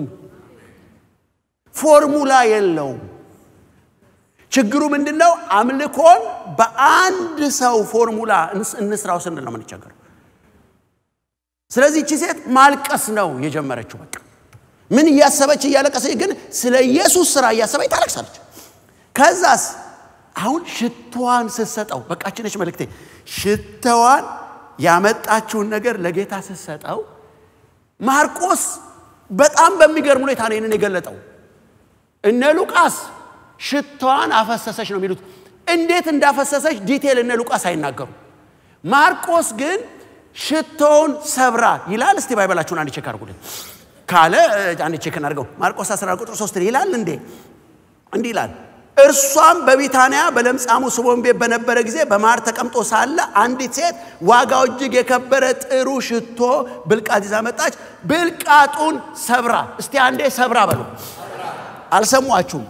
ፎርሙላ የለውም። ችግሩ ምንድን ነው? አምልኮን በአንድ ሰው ፎርሙላ እንስራው ስንል ነው የምንቸገረው። ስለዚህ እቺ ሴት ማልቀስ ነው የጀመረችው። በቃ ምን እያሰበች እያለቀሰች፣ ግን ስለ ኢየሱስ ስራ እያሰበች ታለቅሳለች። ከዛስ አሁን ሽቶዋን ስትሰጠው በቃች ነች መልእክቴ። ሽቶዋን ያመጣችውን ነገር ለጌታ ስትሰጠው ማርቆስ በጣም በሚገርም ሁኔታ ነው ይህንን የገለጠው። እነ ሉቃስ ሽቶዋን አፈሰሰች ነው የሚሉት። እንዴት እንዳፈሰሰች ዲቴል እነ ሉቃስ አይናገሩም። ማርቆስ ግን ሽቶውን ሰብራ ይላል። እስቲ ባይበላችሁን አንድ ቼክ አድርጉልኝ ካለ አንድ ቼክ እናድርገው። ማርቆስ 14 ቁጥር 3 ይላል እንዴ እንዲህ ይላል። እርሷም በቢታንያ በለምጻሙ ስምዖን ቤት በነበረ ጊዜ በማር ተቀምጦ ሳለ አንዲት ሴት ዋጋው እጅግ የከበረ ጥሩ ሽቶ ብልቃጥ ይዛ መጣች። ብልቃጡን ሰብራ፣ እስቲ አንዴ ሰብራ በሉ። አልሰሟችሁም?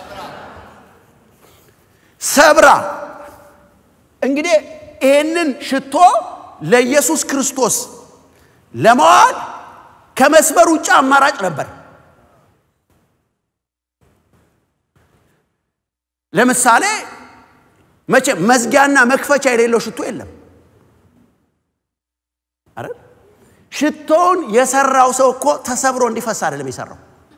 ሰብራ እንግዲህ ይህንን ሽቶ ለኢየሱስ ክርስቶስ ለመዋል ከመስመር ውጭ አማራጭ ነበር። ለምሳሌ መቼ መዝጊያና መክፈቻ የሌለው ሽቶ የለም። አረ ሽቶውን የሰራው ሰው እኮ ተሰብሮ እንዲፈስ አይደለም የሰራው።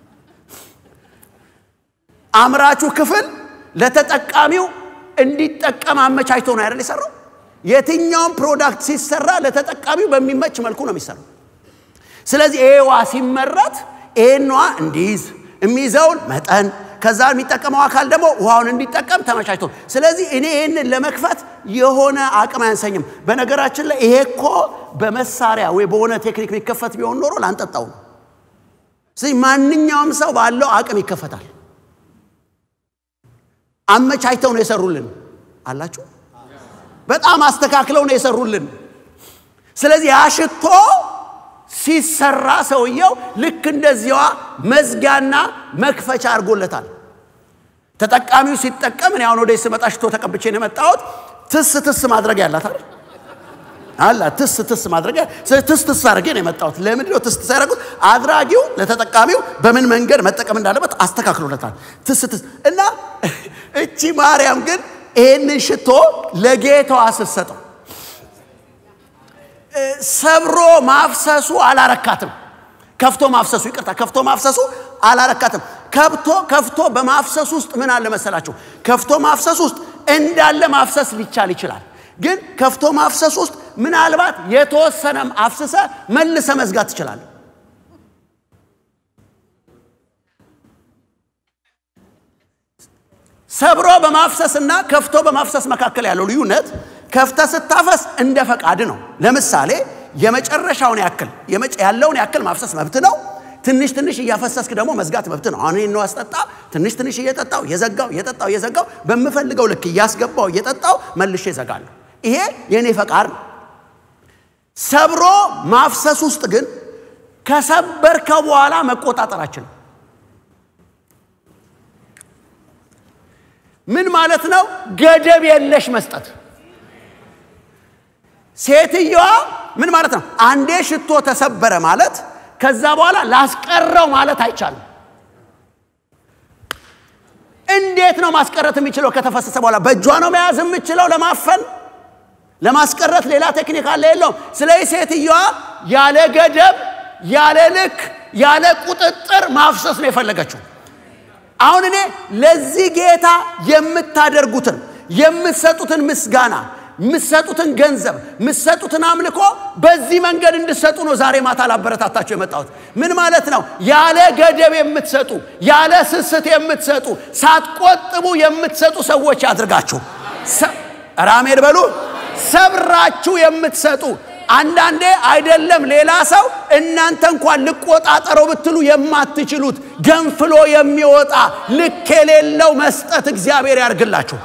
አምራቹ ክፍል ለተጠቃሚው እንዲጠቀም አመቻችቶ ነው አይደል የሰራው። የትኛውም ፕሮዳክት ሲሰራ ለተጠቃሚው በሚመች መልኩ ነው የሚሰራው። ስለዚህ ይሄዋ ሲመረት ይሄኗ እንዲይዝ የሚይዘውን መጠን ከዛ የሚጠቀመው አካል ደግሞ ውሃውን እንዲጠቀም ተመቻችቶ፣ ስለዚህ እኔ ይህንን ለመክፈት የሆነ አቅም አያንሰኝም። በነገራችን ላይ ይሄ እኮ በመሳሪያ ወይ በሆነ ቴክኒክ የሚከፈት ቢሆን ኖሮ ላንጠጣው ነው። ስለዚህ ማንኛውም ሰው ባለው አቅም ይከፈታል። አመቻችተው ነው የሰሩልን አላችሁ። በጣም አስተካክለው ነው የሰሩልን። ስለዚህ ያ ሽቶ ሲሰራ ሰውየው ልክ እንደዚያዋ መዝጊያና መክፈቻ አድርጎለታል። ተጠቃሚው ሲጠቀም እኔ አሁን ወደ ስመጣ ሽቶ ተቀብቼ ነው የመጣሁት። ትስ ትስ ማድረግ ያላት አይደል አላ ትስ ትስ ማድረግ ትስ ትስ አድርጌ ነው የመጣሁት። ለምንድን ነው ትስ ትስ ያደረጉት? አድራጊው ለተጠቃሚው በምን መንገድ መጠቀም እንዳለበት አስተካክሎለታል። ትስ ትስ እና እቺ ማርያም ግን ይህንን ሽቶ ለጌታዋ ስትሰጠው ሰብሮ ማፍሰሱ አላረካትም። ከፍቶ ማፍሰሱ ይቅርታ፣ ከፍቶ ማፍሰሱ አላረካትም። ከብቶ ከፍቶ በማፍሰሱ ውስጥ ምን አለ መሰላችሁ? ከፍቶ ማፍሰሱ ውስጥ እንዳለ ማፍሰስ ሊቻል ይችላል። ግን ከፍቶ ማፍሰሱ ውስጥ ምናልባት የተወሰነም አፍስሰ መልሰ መዝጋት ትችላል። ሰብሮ በማፍሰስና ከፍቶ በማፍሰስ መካከል ያለው ልዩነት ከፍተ ስታፈስ እንደ ፈቃድ ነው። ለምሳሌ የመጨረሻውን ያክል ያለውን ያክል ማፍሰስ መብት ነው። ትንሽ ትንሽ እያፈሰስክ ደግሞ መዝጋት መብት ነው። አሁን ነው አስጠጣ ትንሽ ትንሽ እየጠጣው የዘጋው እየጠጣው እየዘጋው በምፈልገው ልክ እያስገባው እየጠጣው መልሼ እዘጋለሁ። ይሄ የእኔ ፈቃድ ነው። ሰብሮ ማፍሰስ ውስጥ ግን ከሰበርከው በኋላ መቆጣጠራችን ነው። ምን ማለት ነው? ገደብ የለሽ መስጠት። ሴትየዋ ምን ማለት ነው? አንዴ ሽቶ ተሰበረ ማለት ከዛ በኋላ ላስቀረው ማለት አይቻልም። እንዴት ነው ማስቀረት የሚችለው? ከተፈሰሰ በኋላ በእጇ ነው መያዝ የምችለው ለማፈን ለማስቀረት ሌላ ቴክኒክ አለ የለውም። ስለዚህ ሴትየዋ ያለ ገደብ፣ ያለ ልክ፣ ያለ ቁጥጥር ማፍሰስ ነው የፈለገችው። አሁን እኔ ለዚህ ጌታ የምታደርጉትን የምትሰጡትን ምስጋና የምትሰጡትን ገንዘብ የምትሰጡትን አምልኮ በዚህ መንገድ እንድሰጡ ነው ዛሬ ማታ ላበረታታቸው የመጣሁት። ምን ማለት ነው? ያለ ገደብ የምትሰጡ ያለ ስስት የምትሰጡ ሳትቆጥቡ የምትሰጡ ሰዎች ያድርጋችሁ። ራሜድ በሉ ሰብራችሁ የምትሰጡ አንዳንዴ አይደለም ሌላ ሰው እናንተ እንኳን ልቆጣጠረው ብትሉ የማትችሉት ገንፍሎ የሚወጣ ልክ የሌለው መስጠት እግዚአብሔር ያርግላችሁ።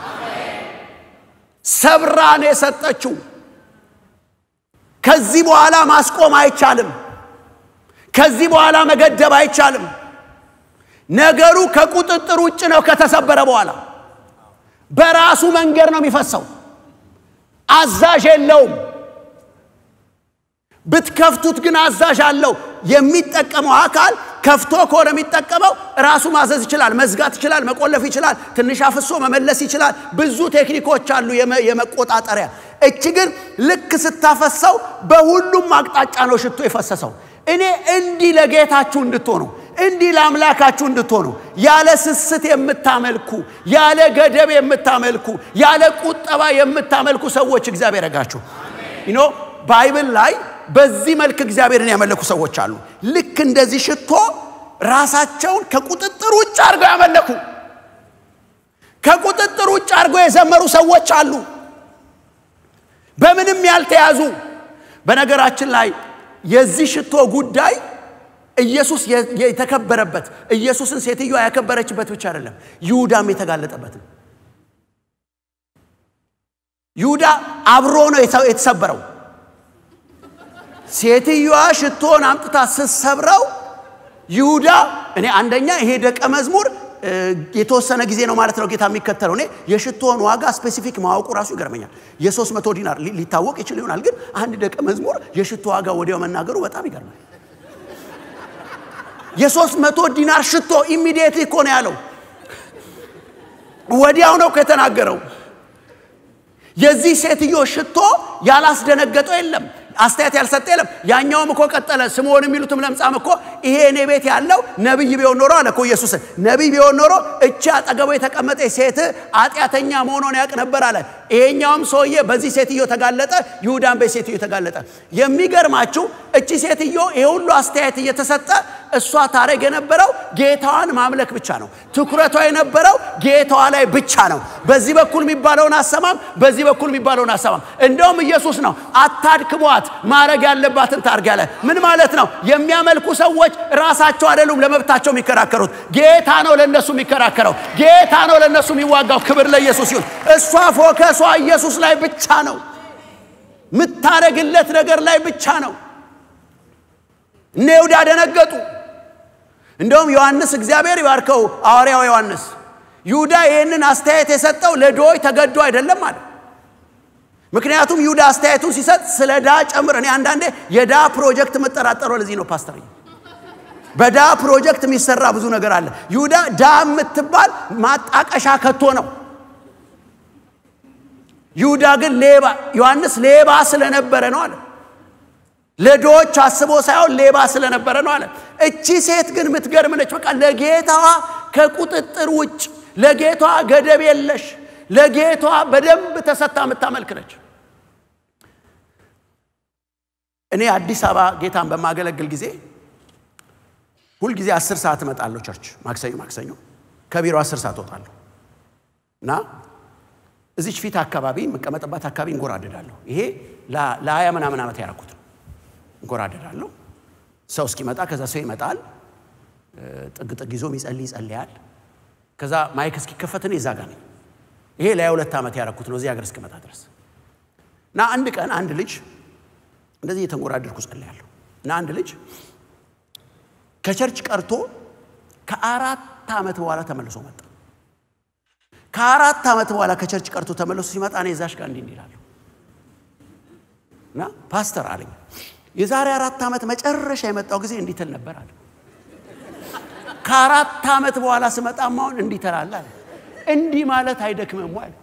ሰብራን የሰጠችው ከዚህ በኋላ ማስቆም አይቻልም። ከዚህ በኋላ መገደብ አይቻልም። ነገሩ ከቁጥጥር ውጭ ነው። ከተሰበረ በኋላ በራሱ መንገድ ነው የሚፈሰው። አዛዥ የለውም። ብትከፍቱት ግን አዛዥ አለው። የሚጠቀመው አካል ከፍቶ ከሆነ የሚጠቀመው ራሱ ማዘዝ ይችላል፣ መዝጋት ይችላል፣ መቆለፍ ይችላል፣ ትንሽ አፍሶ መመለስ ይችላል። ብዙ ቴክኒኮች አሉ የመቆጣጠሪያ። እች ግን ልክ ስታፈሰው በሁሉም አቅጣጫ ነው ሽቶ የፈሰሰው። እኔ እንዲህ ለጌታችሁ እንድትሆኑ እንዲህ ለአምላካችሁ እንድትሆኑ ያለ ስስት የምታመልኩ ያለ ገደብ የምታመልኩ ያለ ቁጠባ የምታመልኩ ሰዎች እግዚአብሔር ያጋችሁ ኖ ባይብል ላይ በዚህ መልክ እግዚአብሔርን ያመለኩ ሰዎች አሉ። ልክ እንደዚህ ሽቶ ራሳቸውን ከቁጥጥር ውጭ አድርገው ያመለኩ፣ ከቁጥጥር ውጭ አድርገው የዘመሩ ሰዎች አሉ፣ በምንም ያልተያዙ። በነገራችን ላይ የዚህ ሽቶ ጉዳይ ኢየሱስ የተከበረበት ኢየሱስን ሴትዮዋ ያከበረችበት ብቻ አይደለም፣ ይሁዳም የተጋለጠበት ነው። ይሁዳ አብሮ ነው የተሰበረው። ሴትዮዋ ሽቶን አምጥታ ስትሰብረው ይሁዳ እኔ አንደኛ ይሄ ደቀ መዝሙር የተወሰነ ጊዜ ነው ማለት ነው ጌታ የሚከተለው። እኔ የሽቶን ዋጋ ስፔሲፊክ ማወቁ ራሱ ይገርመኛል። የሶስት መቶ ዲናር ሊታወቅ ይችል ይሆናል፣ ግን አንድ ደቀ መዝሙር የሽቶ ዋጋ ወዲያው መናገሩ በጣም ይገርማል። የሶስት መቶ ዲናር ሽቶ ኢሚዲየትሊ እኮ ነው ያለው። ወዲያው ነው ከተናገረው። የዚህ ሴትዮ ሽቶ ያላስደነገጠው የለም። አስተያየት ያልሰጠ የለም። ያኛውም እኮ ቀጠለ። ስምዖን የሚሉትም ለምጻም እኮ ይሄ እኔ ቤት ያለው ነቢይ ቢሆን ኖሮ አለ እኮ ኢየሱስ። ነቢይ ቢሆን ኖሮ እቺ አጠገቡ የተቀመጠ ሴት ኃጢአተኛ መሆኗን ያውቅ ነበር አለ። ይሄኛውም ሰውዬ በዚህ ሴትዮ ተጋለጠ፣ ይሁዳን በዚህ ሴትዮ ተጋለጠ። የሚገርማችሁ እቺ ሴትዮ ይሄ ሁሉ አስተያየት እየተሰጠ እሷ ታረግ የነበረው ጌታዋን ማምለክ ብቻ ነው። ትኩረቷ የነበረው ጌታዋ ላይ ብቻ ነው። በዚህ በኩል የሚባለውን አሰማም፣ በዚህ በኩል የሚባለውን አሰማም። እንደውም ኢየሱስ ነው አታድክሟት፣ ማድረግ ያለባትን ታርግ ያለ። ምን ማለት ነው? የሚያመልኩ ሰዎች ራሳቸው አይደሉም ለመብታቸው የሚከራከሩት፣ ጌታ ነው ለነሱ የሚከራከረው፣ ጌታ ነው ለነሱ የሚዋጋው። ክብር ለኢየሱስ ይሁን። እሷ ፎከሷ ኢየሱስ ላይ ብቻ ነው፣ የምታረግለት ነገር ላይ ብቻ ነው። እነ ይሁዳ ደነገጡ። እንደውም ዮሐንስ እግዚአብሔር ይባርከው ሐዋርያው ዮሐንስ ይሁዳ ይህንን አስተያየት የሰጠው ለድሆች ተገዶ አይደለም አለ። ምክንያቱም ይሁዳ አስተያየቱን ሲሰጥ ስለ ዳ ጨምር። እኔ አንዳንዴ የዳ ፕሮጀክት የምጠራጠረው ለዚህ ነው ፓስተር። በዳ ፕሮጀክት የሚሰራ ብዙ ነገር አለ። ይሁዳ ዳ የምትባል ማጣቀሻ ከቶ ነው። ይሁዳ ግን ሌባ፣ ዮሐንስ ሌባ ስለነበረ ነው አለ። ለድሆች አስቦ ሳይሆን ሌባ ስለነበረ ነው አለ። እቺ ሴት ግን የምትገርም ነች። በቃ ለጌታዋ ከቁጥጥር ውጭ፣ ለጌታዋ ገደብ የለሽ፣ ለጌታዋ በደንብ ተሰታ የምታመልክ ነች። እኔ አዲስ አበባ ጌታን በማገለግል ጊዜ ሁልጊዜ አስር ሰዓት እመጣለሁ ቸርች። ማክሰኞ ማክሰኞ ከቢሮ አስር ሰዓት እወጣለሁ። እና እዚች ፊት አካባቢ የምቀመጥባት አካባቢ እንጎራደዳለሁ። ይሄ ለሀያ ምናምን ዓመት ያደረኩት ነው። እንጎራደዳለሁ። ሰው እስኪመጣ ከዛ ሰው ይመጣል። ጥግ ጥግ ይዞ የሚጸልይ ይጸልያል። ከዛ ማይክ እስኪከፈት እኔ እዛ ጋ ነኝ። ይሄ ለሀያ ሁለት ዓመት ያደረኩት ነው እዚህ ሀገር እስክመጣ ድረስ እና አንድ ቀን አንድ ልጅ እንደዚህ እየተንጎራደድኩ ጸልያለሁ እና አንድ ልጅ ከቸርች ቀርቶ ከአራት ዓመት በኋላ ተመልሶ መጣ። ከአራት ዓመት በኋላ ከቸርች ቀርቶ ተመልሶ ሲመጣ እኔ እዛሽ ጋር እንዲህ እንዲላለሁ እና ፓስተር አለኝ የዛሬ አራት ዓመት መጨረሻ የመጣው ጊዜ እንዲህ ትል ነበር አለ። ከአራት ዓመት በኋላ ስመጣም አሁን እንዲህ ትላለህ አለ። እንዲህ ማለት አይደክምም አለ።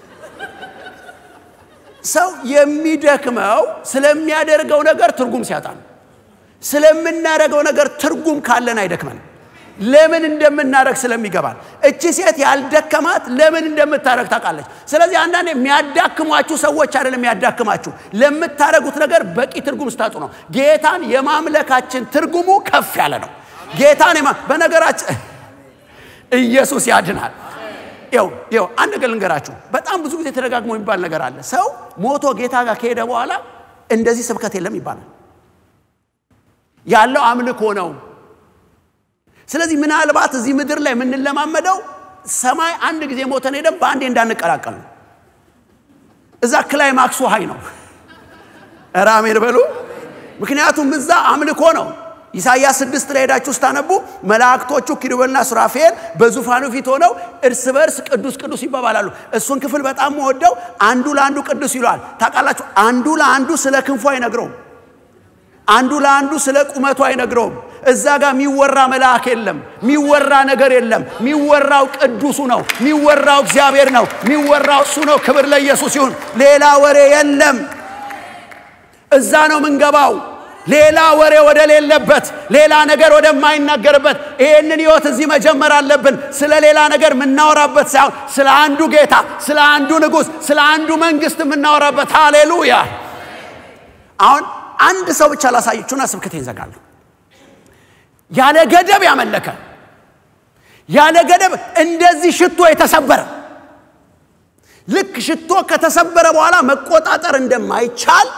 ሰው የሚደክመው ስለሚያደርገው ነገር ትርጉም ሲያጣ ነው። ስለምናደርገው ነገር ትርጉም ካለን አይደክመንም። ለምን እንደምናደርግ ስለሚገባል። እቺ ሴት ያልደከማት ለምን እንደምታደርግ ታውቃለች። ስለዚህ አንዳንድ የሚያዳክሟችሁ ሰዎች አይደለም የሚያዳክማችሁ፣ ለምታደርጉት ነገር በቂ ትርጉም ስታጡ ነው። ጌታን የማምለካችን ትርጉሙ ከፍ ያለ ነው። ጌታን በነገራችን ኢየሱስ ያድናል። ይው ይው አንድ ነገር ልንገራችሁ። በጣም ብዙ ጊዜ ተደጋግሞ የሚባል ነገር አለ። ሰው ሞቶ ጌታ ጋር ከሄደ በኋላ እንደዚህ ስብከት የለም ይባላል። ያለው አምልኮ ነው። ስለዚህ ምናልባት እዚህ ምድር ላይ የምንለማመደው ሰማይ አንድ ጊዜ ሞተን ሄደን በአንዴ እንዳንቀላቀል ነው። እዛ ክላይማክሱ ሀይ ነው። ኧረ አሜን በሉ። ምክንያቱም እዛ አምልኮ ነው። ኢሳይያስ ስድስት ላይ ሄዳችሁ ስታነቡ መላእክቶቹ ኪሩቤልና ሱራፌል በዙፋኑ ፊት ሆነው እርስ በርስ ቅዱስ ቅዱስ ይባባላሉ። እሱን ክፍል በጣም ወደው አንዱ ለአንዱ ቅዱስ ይለዋል። ታውቃላችሁ፣ አንዱ ለአንዱ ስለ ክንፉ አይነግረውም። አንዱ ለአንዱ ስለ ቁመቱ አይነግረውም። እዛ ጋር የሚወራ መልአክ የለም፣ የሚወራ ነገር የለም። የሚወራው ቅዱሱ ነው፣ የሚወራው እግዚአብሔር ነው፣ የሚወራው እሱ ነው። ክብር ለኢየሱስ ይሁን። ሌላ ወሬ የለም። እዛ ነው ምንገባው። ሌላ ወሬ ወደ ሌለበት፣ ሌላ ነገር ወደማይናገርበት ይህንን ህይወት እዚህ መጀመር አለብን። ስለ ሌላ ነገር የምናወራበት ሳይሆን ስለ አንዱ ጌታ፣ ስለ አንዱ ንጉሥ፣ ስለ አንዱ መንግስት የምናወራበት። ሃሌሉያ። አሁን አንድ ሰው ብቻ ላሳየችሁና ስብከቴን ዘጋለሁ። ያለ ገደብ ያመለከ ያለ ገደብ እንደዚህ ሽቶ የተሰበረ ልክ ሽቶ ከተሰበረ በኋላ መቆጣጠር እንደማይቻል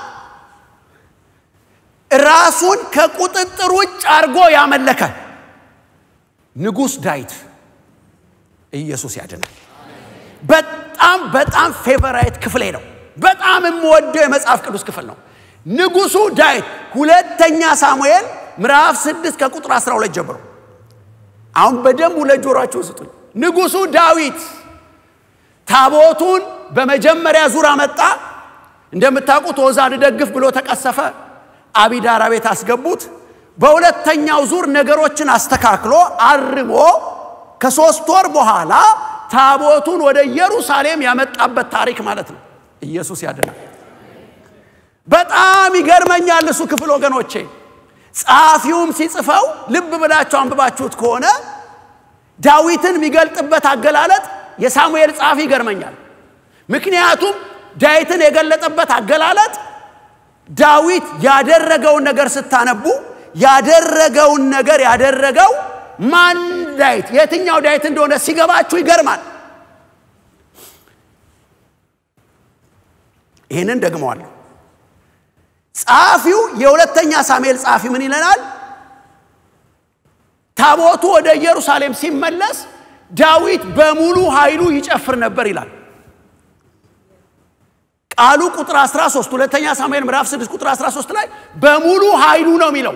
ራሱን ከቁጥጥር ውጭ አድርጎ ያመለከ ንጉሥ ዳዊት ኢየሱስ ያድናል። በጣም በጣም ፌቨራይት ክፍሌ ነው። በጣም የምወደው የመጽሐፍ ቅዱስ ክፍል ነው። ንጉሱ ዳዊት ሁለተኛ ሳሙኤል ምዕራፍ 6 ከቁጥር 12 ጀምሮ አሁን በደንብ ሁለት ጆሯችሁን ስጡኝ። ንጉሱ ዳዊት ታቦቱን በመጀመሪያ ዙር አመጣ። እንደምታውቁት ዖዛ ልደግፍ ብሎ ተቀሰፈ። አቢዳራ ቤት አስገቡት። በሁለተኛው ዙር ነገሮችን አስተካክሎ አርሞ ከሶስት ወር በኋላ ታቦቱን ወደ ኢየሩሳሌም ያመጣበት ታሪክ ማለት ነው። ኢየሱስ ያድናል። በጣም ይገርመኛል እሱ ክፍል ወገኖቼ። ጸሐፊውም ሲጽፈው ልብ ብላችሁ አንብባችሁት ከሆነ ዳዊትን የሚገልጥበት አገላለጥ የሳሙኤል ጸሐፊ ይገርመኛል። ምክንያቱም ዳዊትን የገለጠበት አገላለጥ ዳዊት ያደረገውን ነገር ስታነቡ ያደረገውን ነገር ያደረገው ማን ዳዊት የትኛው ዳዊት እንደሆነ ሲገባችሁ ይገርማል። ይህንን ደግመዋለሁ። ጸሐፊው የሁለተኛ ሳሙኤል ጸሐፊ ምን ይለናል? ታቦቱ ወደ ኢየሩሳሌም ሲመለስ ዳዊት በሙሉ ኃይሉ ይጨፍር ነበር ይላል። ቃሉ ቁጥር 13 ሁለተኛ ሳሙኤል ምዕራፍ 6 ቁጥር 13 ላይ በሙሉ ኃይሉ ነው የሚለው።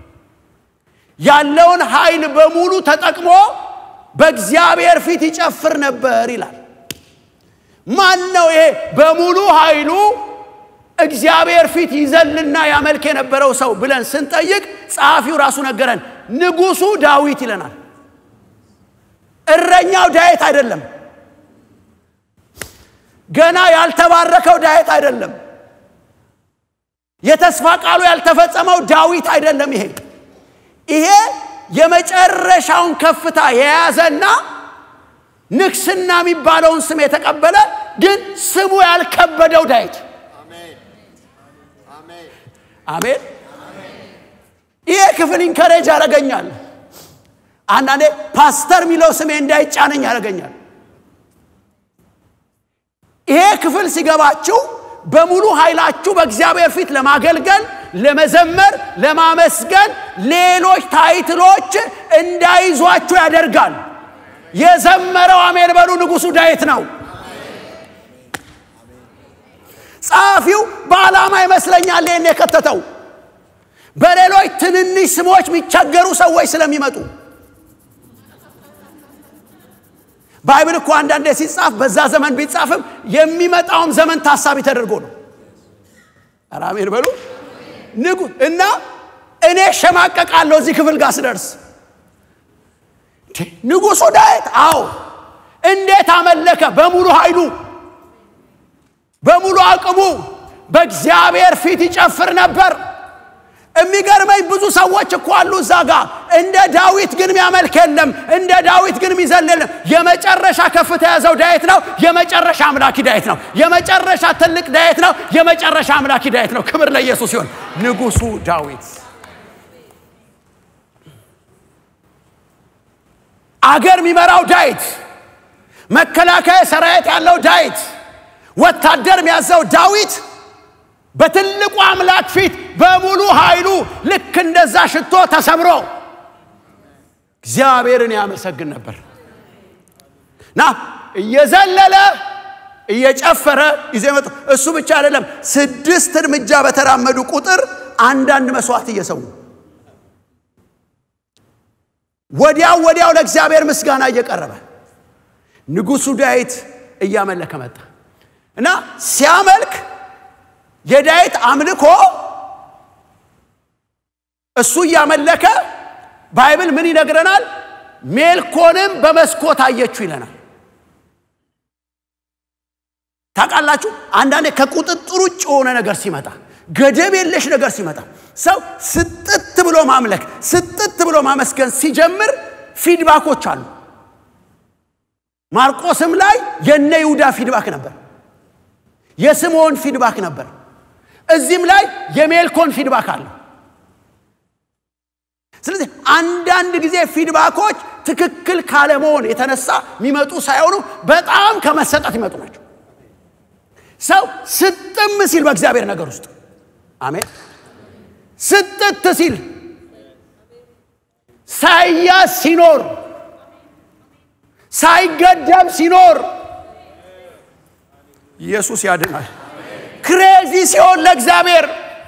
ያለውን ኃይል በሙሉ ተጠቅሞ በእግዚአብሔር ፊት ይጨፍር ነበር ይላል። ማን ነው ይሄ በሙሉ ኃይሉ እግዚአብሔር ፊት ይዘልና ያመልክ የነበረው ሰው ብለን ስንጠይቅ ጸሐፊው ራሱ ነገረን። ንጉሱ ዳዊት ይለናል። እረኛው ዳዊት አይደለም። ገና ያልተባረከው ዳዊት አይደለም። የተስፋ ቃሉ ያልተፈጸመው ዳዊት አይደለም። ይሄ ይሄ የመጨረሻውን ከፍታ የያዘና ንግስና የሚባለውን ስም የተቀበለ ግን ስሙ ያልከበደው ዳዊት አሜን። ይሄ ክፍል ኢንከሬጅ ያደርገኛል። አንዳንዴ ፓስተር የሚለው ስሜ እንዳይጫነኝ ያደርገኛል። ይሄ ክፍል ሲገባችሁ በሙሉ ኃይላችሁ በእግዚአብሔር ፊት ለማገልገል፣ ለመዘመር፣ ለማመስገን ሌሎች ታይትሎች እንዳይዟችሁ ያደርጋል። የዘመረው አሜን በሉ ንጉሡ ዳዊት ነው። ጸሐፊው በዓላማ ይመስለኛል ይህን የከተተው በሌሎች ትንንሽ ስሞች የሚቸገሩ ሰዎች ስለሚመጡ ባይብል እኮ አንዳንዴ ሲጻፍ በዛ ዘመን ቢጻፍም የሚመጣውም ዘመን ታሳቢ ተደርጎ ነው። ኧረ አሜን በሉ ንጉ እና እኔ ሸማቀቃለሁ እዚህ ክፍል ጋር ስደርስ ንጉሡ ዳዊት አዎ እንዴት አመለከ በሙሉ ኃይሉ በሙሉ አቅሙ በእግዚአብሔር ፊት ይጨፍር ነበር የሚገርመኝ ብዙ ሰዎች እኮ አሉ እዛ ጋር እንደ ዳዊት ግን የሚያመልክ የለም እንደ ዳዊት ግን የሚዘል የለም የመጨረሻ ከፍታ የያዘው ዳዊት ነው የመጨረሻ አምላኪ ዳዊት ነው የመጨረሻ ትልቅ ዳዊት ነው የመጨረሻ አምላኪ ዳዊት ነው ክብር ለኢየሱስ ሲሆን ንጉሱ ዳዊት አገር የሚመራው ዳዊት መከላከያ ሰራዊት ያለው ዳዊት ወታደር የሚያዘው ዳዊት በትልቁ አምላክ ፊት በሙሉ ኃይሉ ልክ እንደዛ ሽቶ ተሰብሮ እግዚአብሔርን ያመሰግን ነበር እና እየዘለለ እየጨፈረ ይዘ መጡ እሱ ብቻ አይደለም ስድስት እርምጃ በተራመዱ ቁጥር አንዳንድ መስዋዕት እየሰዉ ወዲያው ወዲያው ለእግዚአብሔር ምስጋና እየቀረበ ንጉሱ ዳዊት እያመለከ መጣ እና ሲያመልክ የዳዊት አምልኮ እሱ እያመለከ ባይብል ምን ይነግረናል? ሜልኮንም በመስኮት አየችው ይለናል። ታውቃላችሁ፣ አንዳንዴ ከቁጥጥር ውጭ የሆነ ነገር ሲመጣ፣ ገደብ የለሽ ነገር ሲመጣ ሰው ስጥት ብሎ ማምለክ ስጥት ብሎ ማመስገን ሲጀምር ፊድባኮች አሉ። ማርቆስም ላይ የነ ይሁዳ ፊድባክ ነበር። የስምዖን ፊድባክ ነበር። እዚህም ላይ የሜልኮን ፊድባክ አለ። ስለዚህ አንዳንድ ጊዜ ፊድባኮች ትክክል ካለመሆን የተነሳ የሚመጡ ሳይሆኑ በጣም ከመሰጠት ይመጡ ናቸው። ሰው ስጥም ሲል በእግዚአብሔር ነገር ውስጥ አሜን፣ ስጥት ሲል ሳይያዝ ሲኖር ሳይገደብ ሲኖር ኢየሱስ ያድናል። ክሬዚ ሲሆን ለእግዚአብሔር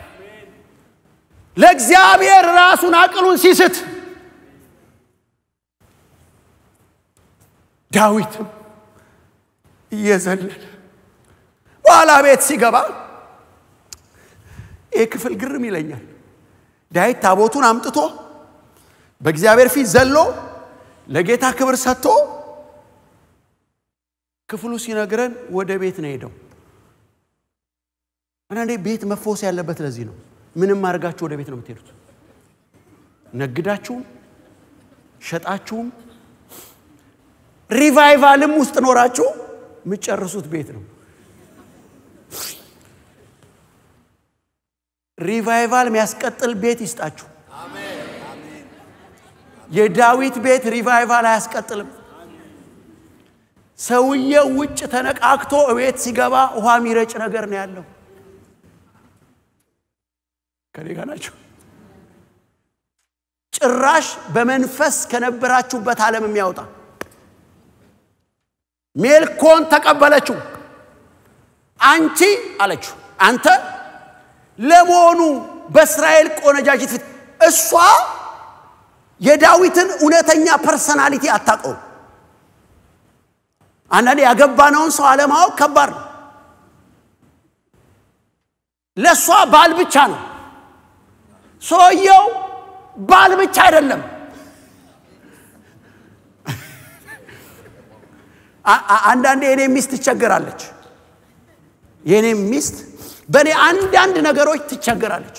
ለእግዚአብሔር ራሱን አቅሉን ሲስት ዳዊትም እየዘለለ በኋላ ቤት ሲገባ ይህ ክፍል ግርም ይለኛል። ዳዊት ታቦቱን አምጥቶ በእግዚአብሔር ፊት ዘሎ ለጌታ ክብር ሰጥቶ ክፍሉ ሲነግረን ወደ ቤት ነው ሄደው። አንዳንዴ ቤት መፈወስ ያለበት ለዚህ ነው። ምንም አድርጋችሁ ወደ ቤት ነው የምትሄዱት። ነግዳችሁም ሸጣችሁም ሪቫይቫልም ውስጥ ኖራችሁ የምትጨርሱት ቤት ነው። ሪቫይቫል የሚያስቀጥል ቤት ይስጣችሁ። የዳዊት ቤት ሪቫይቫል አያስቀጥልም። ሰውየው ውጭ ተነቃክቶ እቤት ሲገባ ውሃ የሚረጭ ነገር ነው ያለው። ከኔ ጋር ናቸው። ጭራሽ በመንፈስ ከነበራችሁበት ዓለም የሚያወጣ ሜልኮን ተቀበለችው። አንቺ አለችው፣ አንተ ለመሆኑ በእስራኤል ቆነጃጅት ፊት እሷ የዳዊትን እውነተኛ ፐርሰናሊቲ አታውቀውም። አንዳንዴ ያገባነውን ሰው አለማወቅ ከባድ ነው። ለእሷ ባል ብቻ ነው። ሰውየው ባል ብቻ አይደለም። አንዳንዴ የኔ ሚስት ትቸገራለች። የኔ ሚስት በእኔ አንዳንድ ነገሮች ትቸገራለች።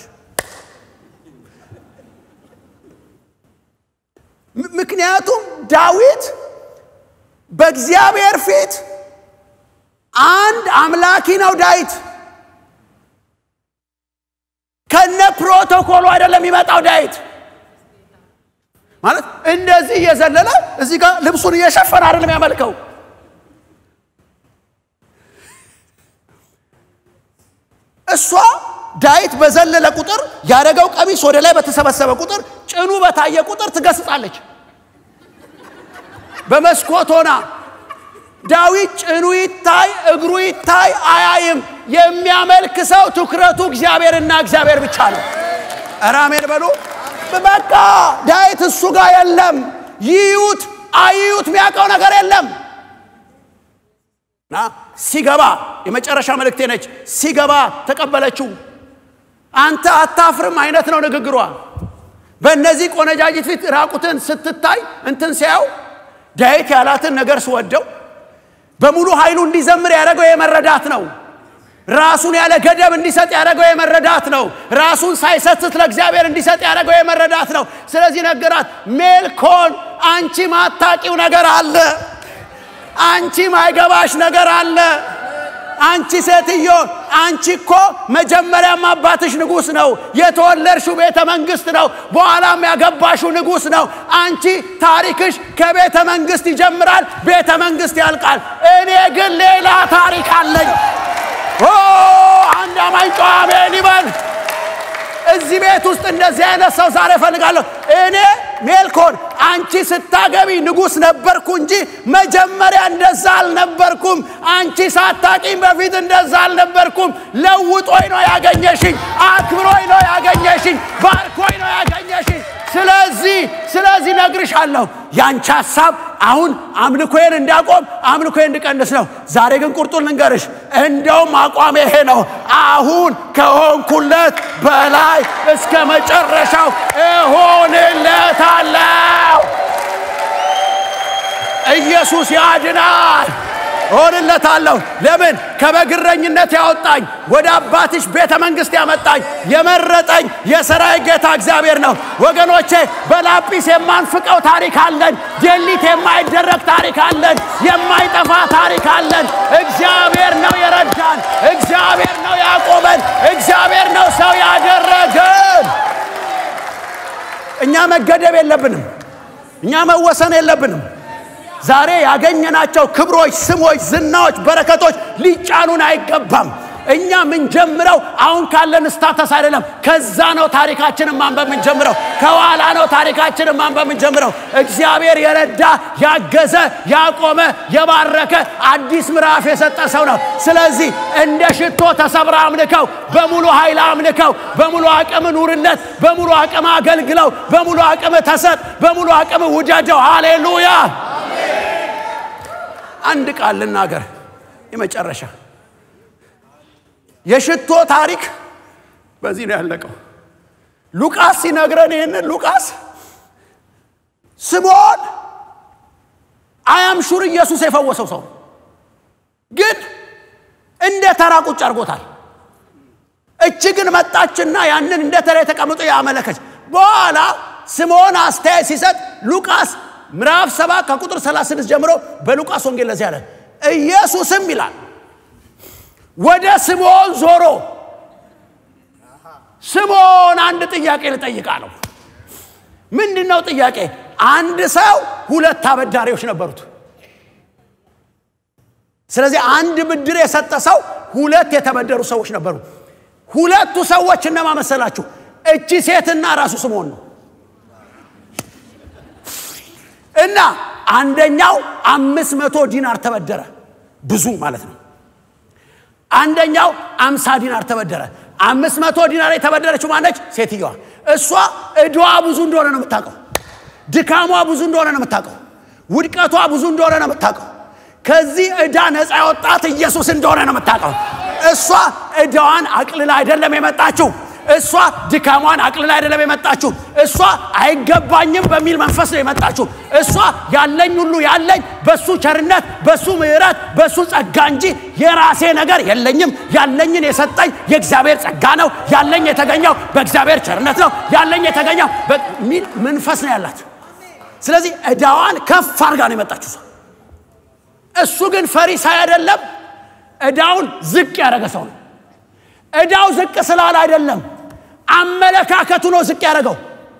ምክንያቱም ዳዊት በእግዚአብሔር ፊት አንድ አምላኪ ነው። ዳዊት ከነ ፕሮቶኮሉ አይደለም የሚመጣው። ዳዊት ማለት እንደዚህ እየዘለለ እዚህ ጋር ልብሱን እየሸፈነ አይደለም ያመልከው። እሷ ዳዊት በዘለለ ቁጥር ያደረገው ቀሚስ ወደ ላይ በተሰበሰበ ቁጥር ጭኑ በታየ ቁጥር ትገስጻለች። በመስኮት ሆና ዳዊት ጭኑ ይታይ እግሩ ይታይ አያይም። የሚያመልክ ሰው ትኩረቱ እግዚአብሔርና እግዚአብሔር ብቻ ነው። ኧረ አሜን በሉ። በቃ ዳዊት እሱ ጋር የለም። ይዩት አይዩት የሚያውቀው ነገር የለም። እና ሲገባ የመጨረሻ መልእክቴ ነች። ሲገባ ተቀበለችው። አንተ አታፍርም አይነት ነው ንግግሯ። በእነዚህ ቆነጃጅት ፊት ራቁትን ስትታይ እንትን ሲያው ዳዊት ያላትን ነገር ስወደው በሙሉ ኃይሉ እንዲዘምር ያደረገው የመረዳት ነው። ራሱን ያለ ገደብ እንዲሰጥ ያደረገው የመረዳት ነው። ራሱን ሳይሰስት ለእግዚአብሔር እንዲሰጥ ያደረገው የመረዳት ነው። ስለዚህ ነገራት፣ ሜልኮን አንቺ ማታቂው ነገር አለ፣ አንቺ ማይገባሽ ነገር አለ። አንቺ ሴትዮ አንቺ እኮ መጀመሪያም አባትሽ ንጉሥ ነው። የተወለድሽው ቤተ መንግስት ነው። በኋላም ያገባሽው ንጉሥ ነው። አንቺ ታሪክሽ ከቤተ መንግስት ይጀምራል፣ ቤተ መንግስት ያልቃል። እኔ ግን ሌላ ታሪክ አለኝ። ኦ አንድ አማኝ ጨዋ አሜን ይበል። እዚህ ቤት ውስጥ እንደዚህ አይነት ሰው ዛሬ እፈልጋለሁ። እኔ ሜልኮን አንቺ ስታገቢ ንጉሥ ነበርኩ እንጂ መጀመሪያ እንደዛ አልነበርኩም። አንቺ ሳታቂም በፊት እንደዛ አልነበርኩም። ለውጦኝ ነው ያገኘሽኝ፣ አክብሮኝ ነው ያገኘሽኝ፣ ባርኮኝ ነው ያገኘሽኝ። ስለዚህ ስለዚህ ነግርሻለሁ ያንቺ ሀሳብ አሁን አምልኮዬን እንዳቆም አምልኮዬን እንድቀንስ ነው። ዛሬ ግን ቁርጡን ልንገርሽ፣ እንደውም አቋም ይሄ ነው። አሁን ከሆንኩለት በላይ እስከ መጨረሻው እሆንለታለሁ። ኢየሱስ ያድናል። እሆንለታለሁ። ለምን ከበግረኝነት ያወጣኝ ወደ አባትሽ ቤተ መንግስት ያመጣኝ የመረጠኝ የሰራዊት ጌታ እግዚአብሔር ነው። ወገኖቼ በላጲስ የማንፍቀው ታሪክ አለን። ጀሊት የማይደረግ ታሪክ አለን። የማይጠፋ ታሪክ አለን። እግዚአብሔር ነው የረዳን። እግዚአብሔር ነው ያቆመን። እግዚአብሔር ነው ሰው ያደረገን። እኛ መገደብ የለብንም። እኛ መወሰን የለብንም። ዛሬ ያገኘናቸው ክብሮች፣ ስሞች፣ ዝናዎች፣ በረከቶች ሊጫኑን አይገባም። እኛ ምንጀምረው አሁን ካለን ስታተስ አይደለም። ከዛ ነው ታሪካችንን ማንበብ ምንጀምረው። ከኋላ ነው ታሪካችንን ማንበብ ምንጀምረው። እግዚአብሔር የረዳ ያገዘ፣ ያቆመ፣ የባረከ አዲስ ምዕራፍ የሰጠ ሰው ነው። ስለዚህ እንደ ሽቶ ተሰብረ አምልከው፣ በሙሉ ኃይል አምልከው፣ በሙሉ አቅም ኑርለት፣ በሙሉ አቅም አገልግለው፣ በሙሉ አቅም ተሰጥ፣ በሙሉ አቅም ውደደው። ሃሌሉያ። አንድ ቃል ልናገር፣ የመጨረሻ የሽቶ ታሪክ በዚህ ነው ያለቀው። ሉቃስ ሲነግረን ይህንን ሉቃስ ስምዖን አያም ሹር ኢየሱስ የፈወሰው ሰው ግን እንደ ተራ ቁጭ አድርጎታል። እች ግን መጣችና ያንን እንደ ተራ የተቀምጦ ያመለከች። በኋላ ስምዖን አስተያየት ሲሰጥ ሉቃስ ምዕራፍ ሰባት ከቁጥር 36 ጀምሮ በሉቃስ ወንጌል ለዚህ ያለ ኢየሱስም ይላል ወደ ስምዖን ዞሮ ስምዖን አንድ ጥያቄ ልጠይቃለሁ። ምንድን ነው ጥያቄ? አንድ ሰው ሁለት አበዳሪዎች ነበሩት። ስለዚህ አንድ ብድር የሰጠ ሰው ሁለት የተበደሩ ሰዎች ነበሩ። ሁለቱ ሰዎች እነማ መሰላችሁ? እቺ ሴትና ራሱ ስምዖን ነው። እና አንደኛው አምስት መቶ ዲናር ተበደረ፣ ብዙ ማለት ነው። አንደኛው አምሳ ዲናር ተበደረ። አምስት መቶ ዲናር የተበደረችው ማነች? ሴትየዋ። እሷ እድዋ ብዙ እንደሆነ ነው የምታውቀው። ድካሟ ብዙ እንደሆነ ነው የምታውቀው። ውድቀቷ ብዙ እንደሆነ ነው የምታውቀው። ከዚህ ዕዳ ነፃ ያወጣት ኢየሱስ እንደሆነ ነው የምታውቀው። እሷ ዕዳዋን አቅልላ አይደለም የመጣችው። እሷ ድካሟን አቅልላ አይደለም የመጣችው። እሷ አይገባኝም በሚል መንፈስ ነው የመጣችው። እሷ ያለኝ ሁሉ ያለኝ በሱ ቸርነት፣ በሱ ምሕረት፣ በሱ ጸጋ እንጂ የራሴ ነገር የለኝም። ያለኝን የሰጠኝ የእግዚአብሔር ጸጋ ነው። ያለኝ የተገኘው በእግዚአብሔር ቸርነት ነው። ያለኝ የተገኘው በሚል መንፈስ ነው ያላት። ስለዚህ ዕዳዋን ከፍ አድርጋ ነው የመጣችው ሰው። እሱ ግን ፈሪሳይ አይደለም፣ ዕዳውን ዝቅ ያደረገ ሰው ነው። ዕዳው ዝቅ ስላለ አይደለም፣ አመለካከቱ ነው ዝቅ ያደረገው።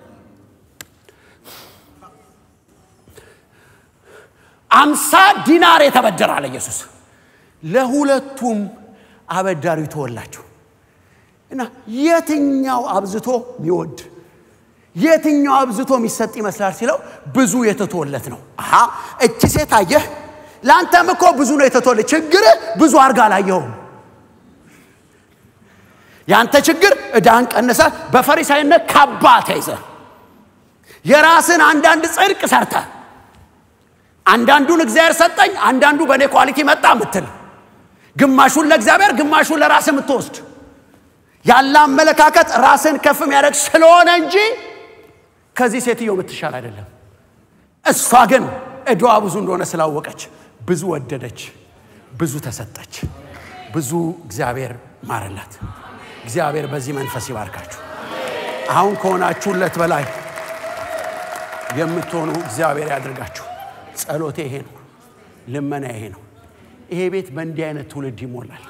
አምሳ ዲናር የተበደረ አለ ኢየሱስ። ለሁለቱም አበዳሪው ተወላቸው። እና የትኛው አብዝቶ የሚወድ የትኛው አብዝቶ የሚሰጥ ይመስላል ሲለው ብዙ የተቶለት ነው። አሃ እቺ ሴት አየህ፣ ለአንተም እኮ ብዙ ነው የተቶለት። ችግርህ ብዙ አርጋ አላየኸውም። ያንተ ችግር ዕዳን ቀንሰ በፈሪሳይነት ካባ ተይዘ የራስን አንዳንድ ጽድቅ ሰርተ አንዳንዱን እግዚአብሔር ሰጠኝ፣ አንዳንዱ በእኔ ኳሊቲ መጣ ምትል ግማሹን ለእግዚአብሔር ግማሹን ለራስ የምትወስድ ያለ አመለካከት ራስን ከፍ የሚያደርግ ስለሆነ እንጂ ከዚህ ሴትዮ የምትሻል አይደለም። እሷ ግን ዕዳዋ ብዙ እንደሆነ ስላወቀች ብዙ ወደደች፣ ብዙ ተሰጠች፣ ብዙ እግዚአብሔር ማረላት። እግዚአብሔር በዚህ መንፈስ ይባርካችሁ። አሁን ከሆናችሁለት በላይ የምትሆኑ እግዚአብሔር ያድርጋችሁ። ጸሎቴ ይሄ ነው። ልመና ይሄ ነው። ይሄ ቤት በእንዲህ አይነት ትውልድ ይሞላል።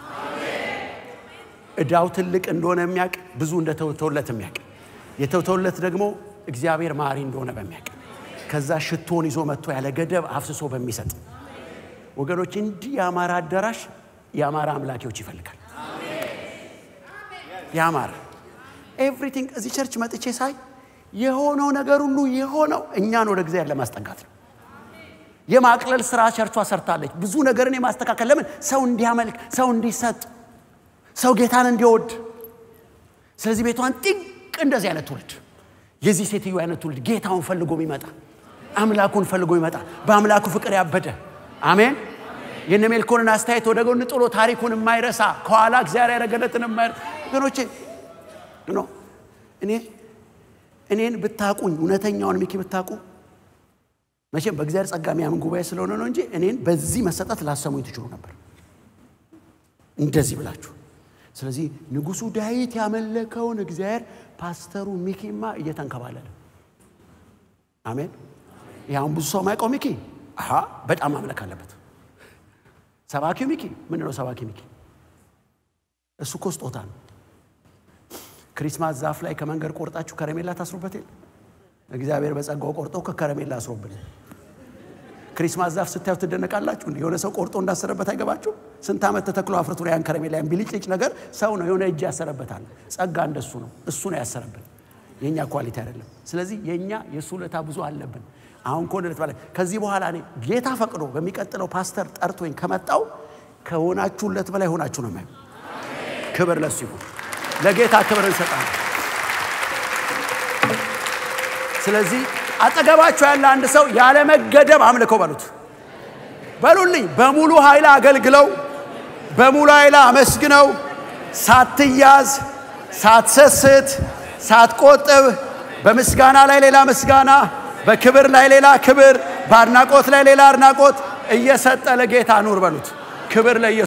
ዕዳው ትልቅ እንደሆነ የሚያውቅ ብዙ እንደተውተውለት የሚያውቅ የተውተውለት ደግሞ እግዚአብሔር ማሪ እንደሆነ በሚያውቅ ከዛ ሽቶን ይዞ መጥቶ ያለ ገደብ አፍስሶ በሚሰጥ ወገኖች፣ እንዲህ የአማራ አዳራሽ የአማራ አምላኪዎች ይፈልጋል። ያማረ ኤቭሪቲንግ እዚህ ቸርች መጥቼ ሳይ የሆነው ነገር ሁሉ የሆነው እኛን ወደ እግዚአብሔር ለማስጠጋት ነው። የማቅለል ስራ ቸርቿ ሰርታለች። ብዙ ነገርን የማስተካከል ለምን ሰው እንዲያመልክ፣ ሰው እንዲሰጥ፣ ሰው ጌታን እንዲወድ። ስለዚህ ቤቷን ጥቅ እንደዚህ አይነት ትውልድ የዚህ ሴትዮ አይነት ትውልድ ጌታውን ፈልጎ የሚመጣ አምላኩን ፈልጎ ይመጣ በአምላኩ ፍቅር ያበደ አሜን። የነ ሜልኮንን አስተያየት ወደ ጎን ጥሎ ታሪኩን የማይረሳ ከኋላ እግዚአብሔር ያደረገለትን የማይረሳ ወገኖቼ ኖ እኔ እኔን ብታቁኝ እውነተኛውን ሚኪ ብታቁ መቼም በእግዚአብሔር ጸጋ የሚያምን ጉባኤ ስለሆነ ነው እንጂ እኔን በዚህ መሰጠት ላሰሙኝ ትችሉ ነበር እንደዚህ ብላችሁ። ስለዚህ ንጉሱ ዳዊት ያመለከውን እግዚአብሔር ፓስተሩ ሚኪማ እየተንከባለለ አሜን። ያሁን ብዙ ሰው ማይቀው ሚኪ አሃ በጣም ማምለክ አለበት። ሰባኪው ሚኪ ምን ነው? ሰባኪ ሚኪ እሱ እኮ ስጦታ ነው። ክሪስማስ ዛፍ ላይ ከመንገድ ቆርጣችሁ ከረሜላ ታስሩበት የለ እግዚአብሔር በጸጋው ቆርጦ ከከረሜላ አስሮብን። ክሪስማስ ዛፍ ስታዩ ትደነቃላችሁ። የሆነ ሰው ቆርጦ እንዳሰረበት አይገባችሁ? ስንት ዓመት ተተክሎ አፍርቶ ያን ከረሜላ ያን ቢልጭልጭ ነገር ሰው ነው የሆነ እጅ ያሰረበታል። ጸጋ እንደሱ ነው። እሱ ነው ያሰረብን፣ የእኛ ኳሊቲ አይደለም። ስለዚህ የእኛ የእሱ ውለታ ብዙ አለብን። አሁን ከሆነ ባለ ከዚህ በኋላ እኔ ጌታ ፈቅዶ በሚቀጥለው ፓስተር ጠርቶኝ ከመጣው ከሆናችሁለት በላይ ሆናችሁ ነው የማየው። ክብር ለሱ ይሁን። ለጌታ ክብር እንሰጣለን። ስለዚህ አጠገባቸው ያለ አንድ ሰው ያለ መገደብ አምልከው በሉት፣ በሉልኝ። በሙሉ ኃይል አገልግለው፣ በሙሉ ኃይል አመስግነው፣ ሳትያዝ፣ ሳትሰስት፣ ሳትቆጥብ፣ በምስጋና ላይ ሌላ ምስጋና፣ በክብር ላይ ሌላ ክብር፣ በአድናቆት ላይ ሌላ አድናቆት እየሰጠ ለጌታ ኑር በሉት። ክብር ለኢየሱስ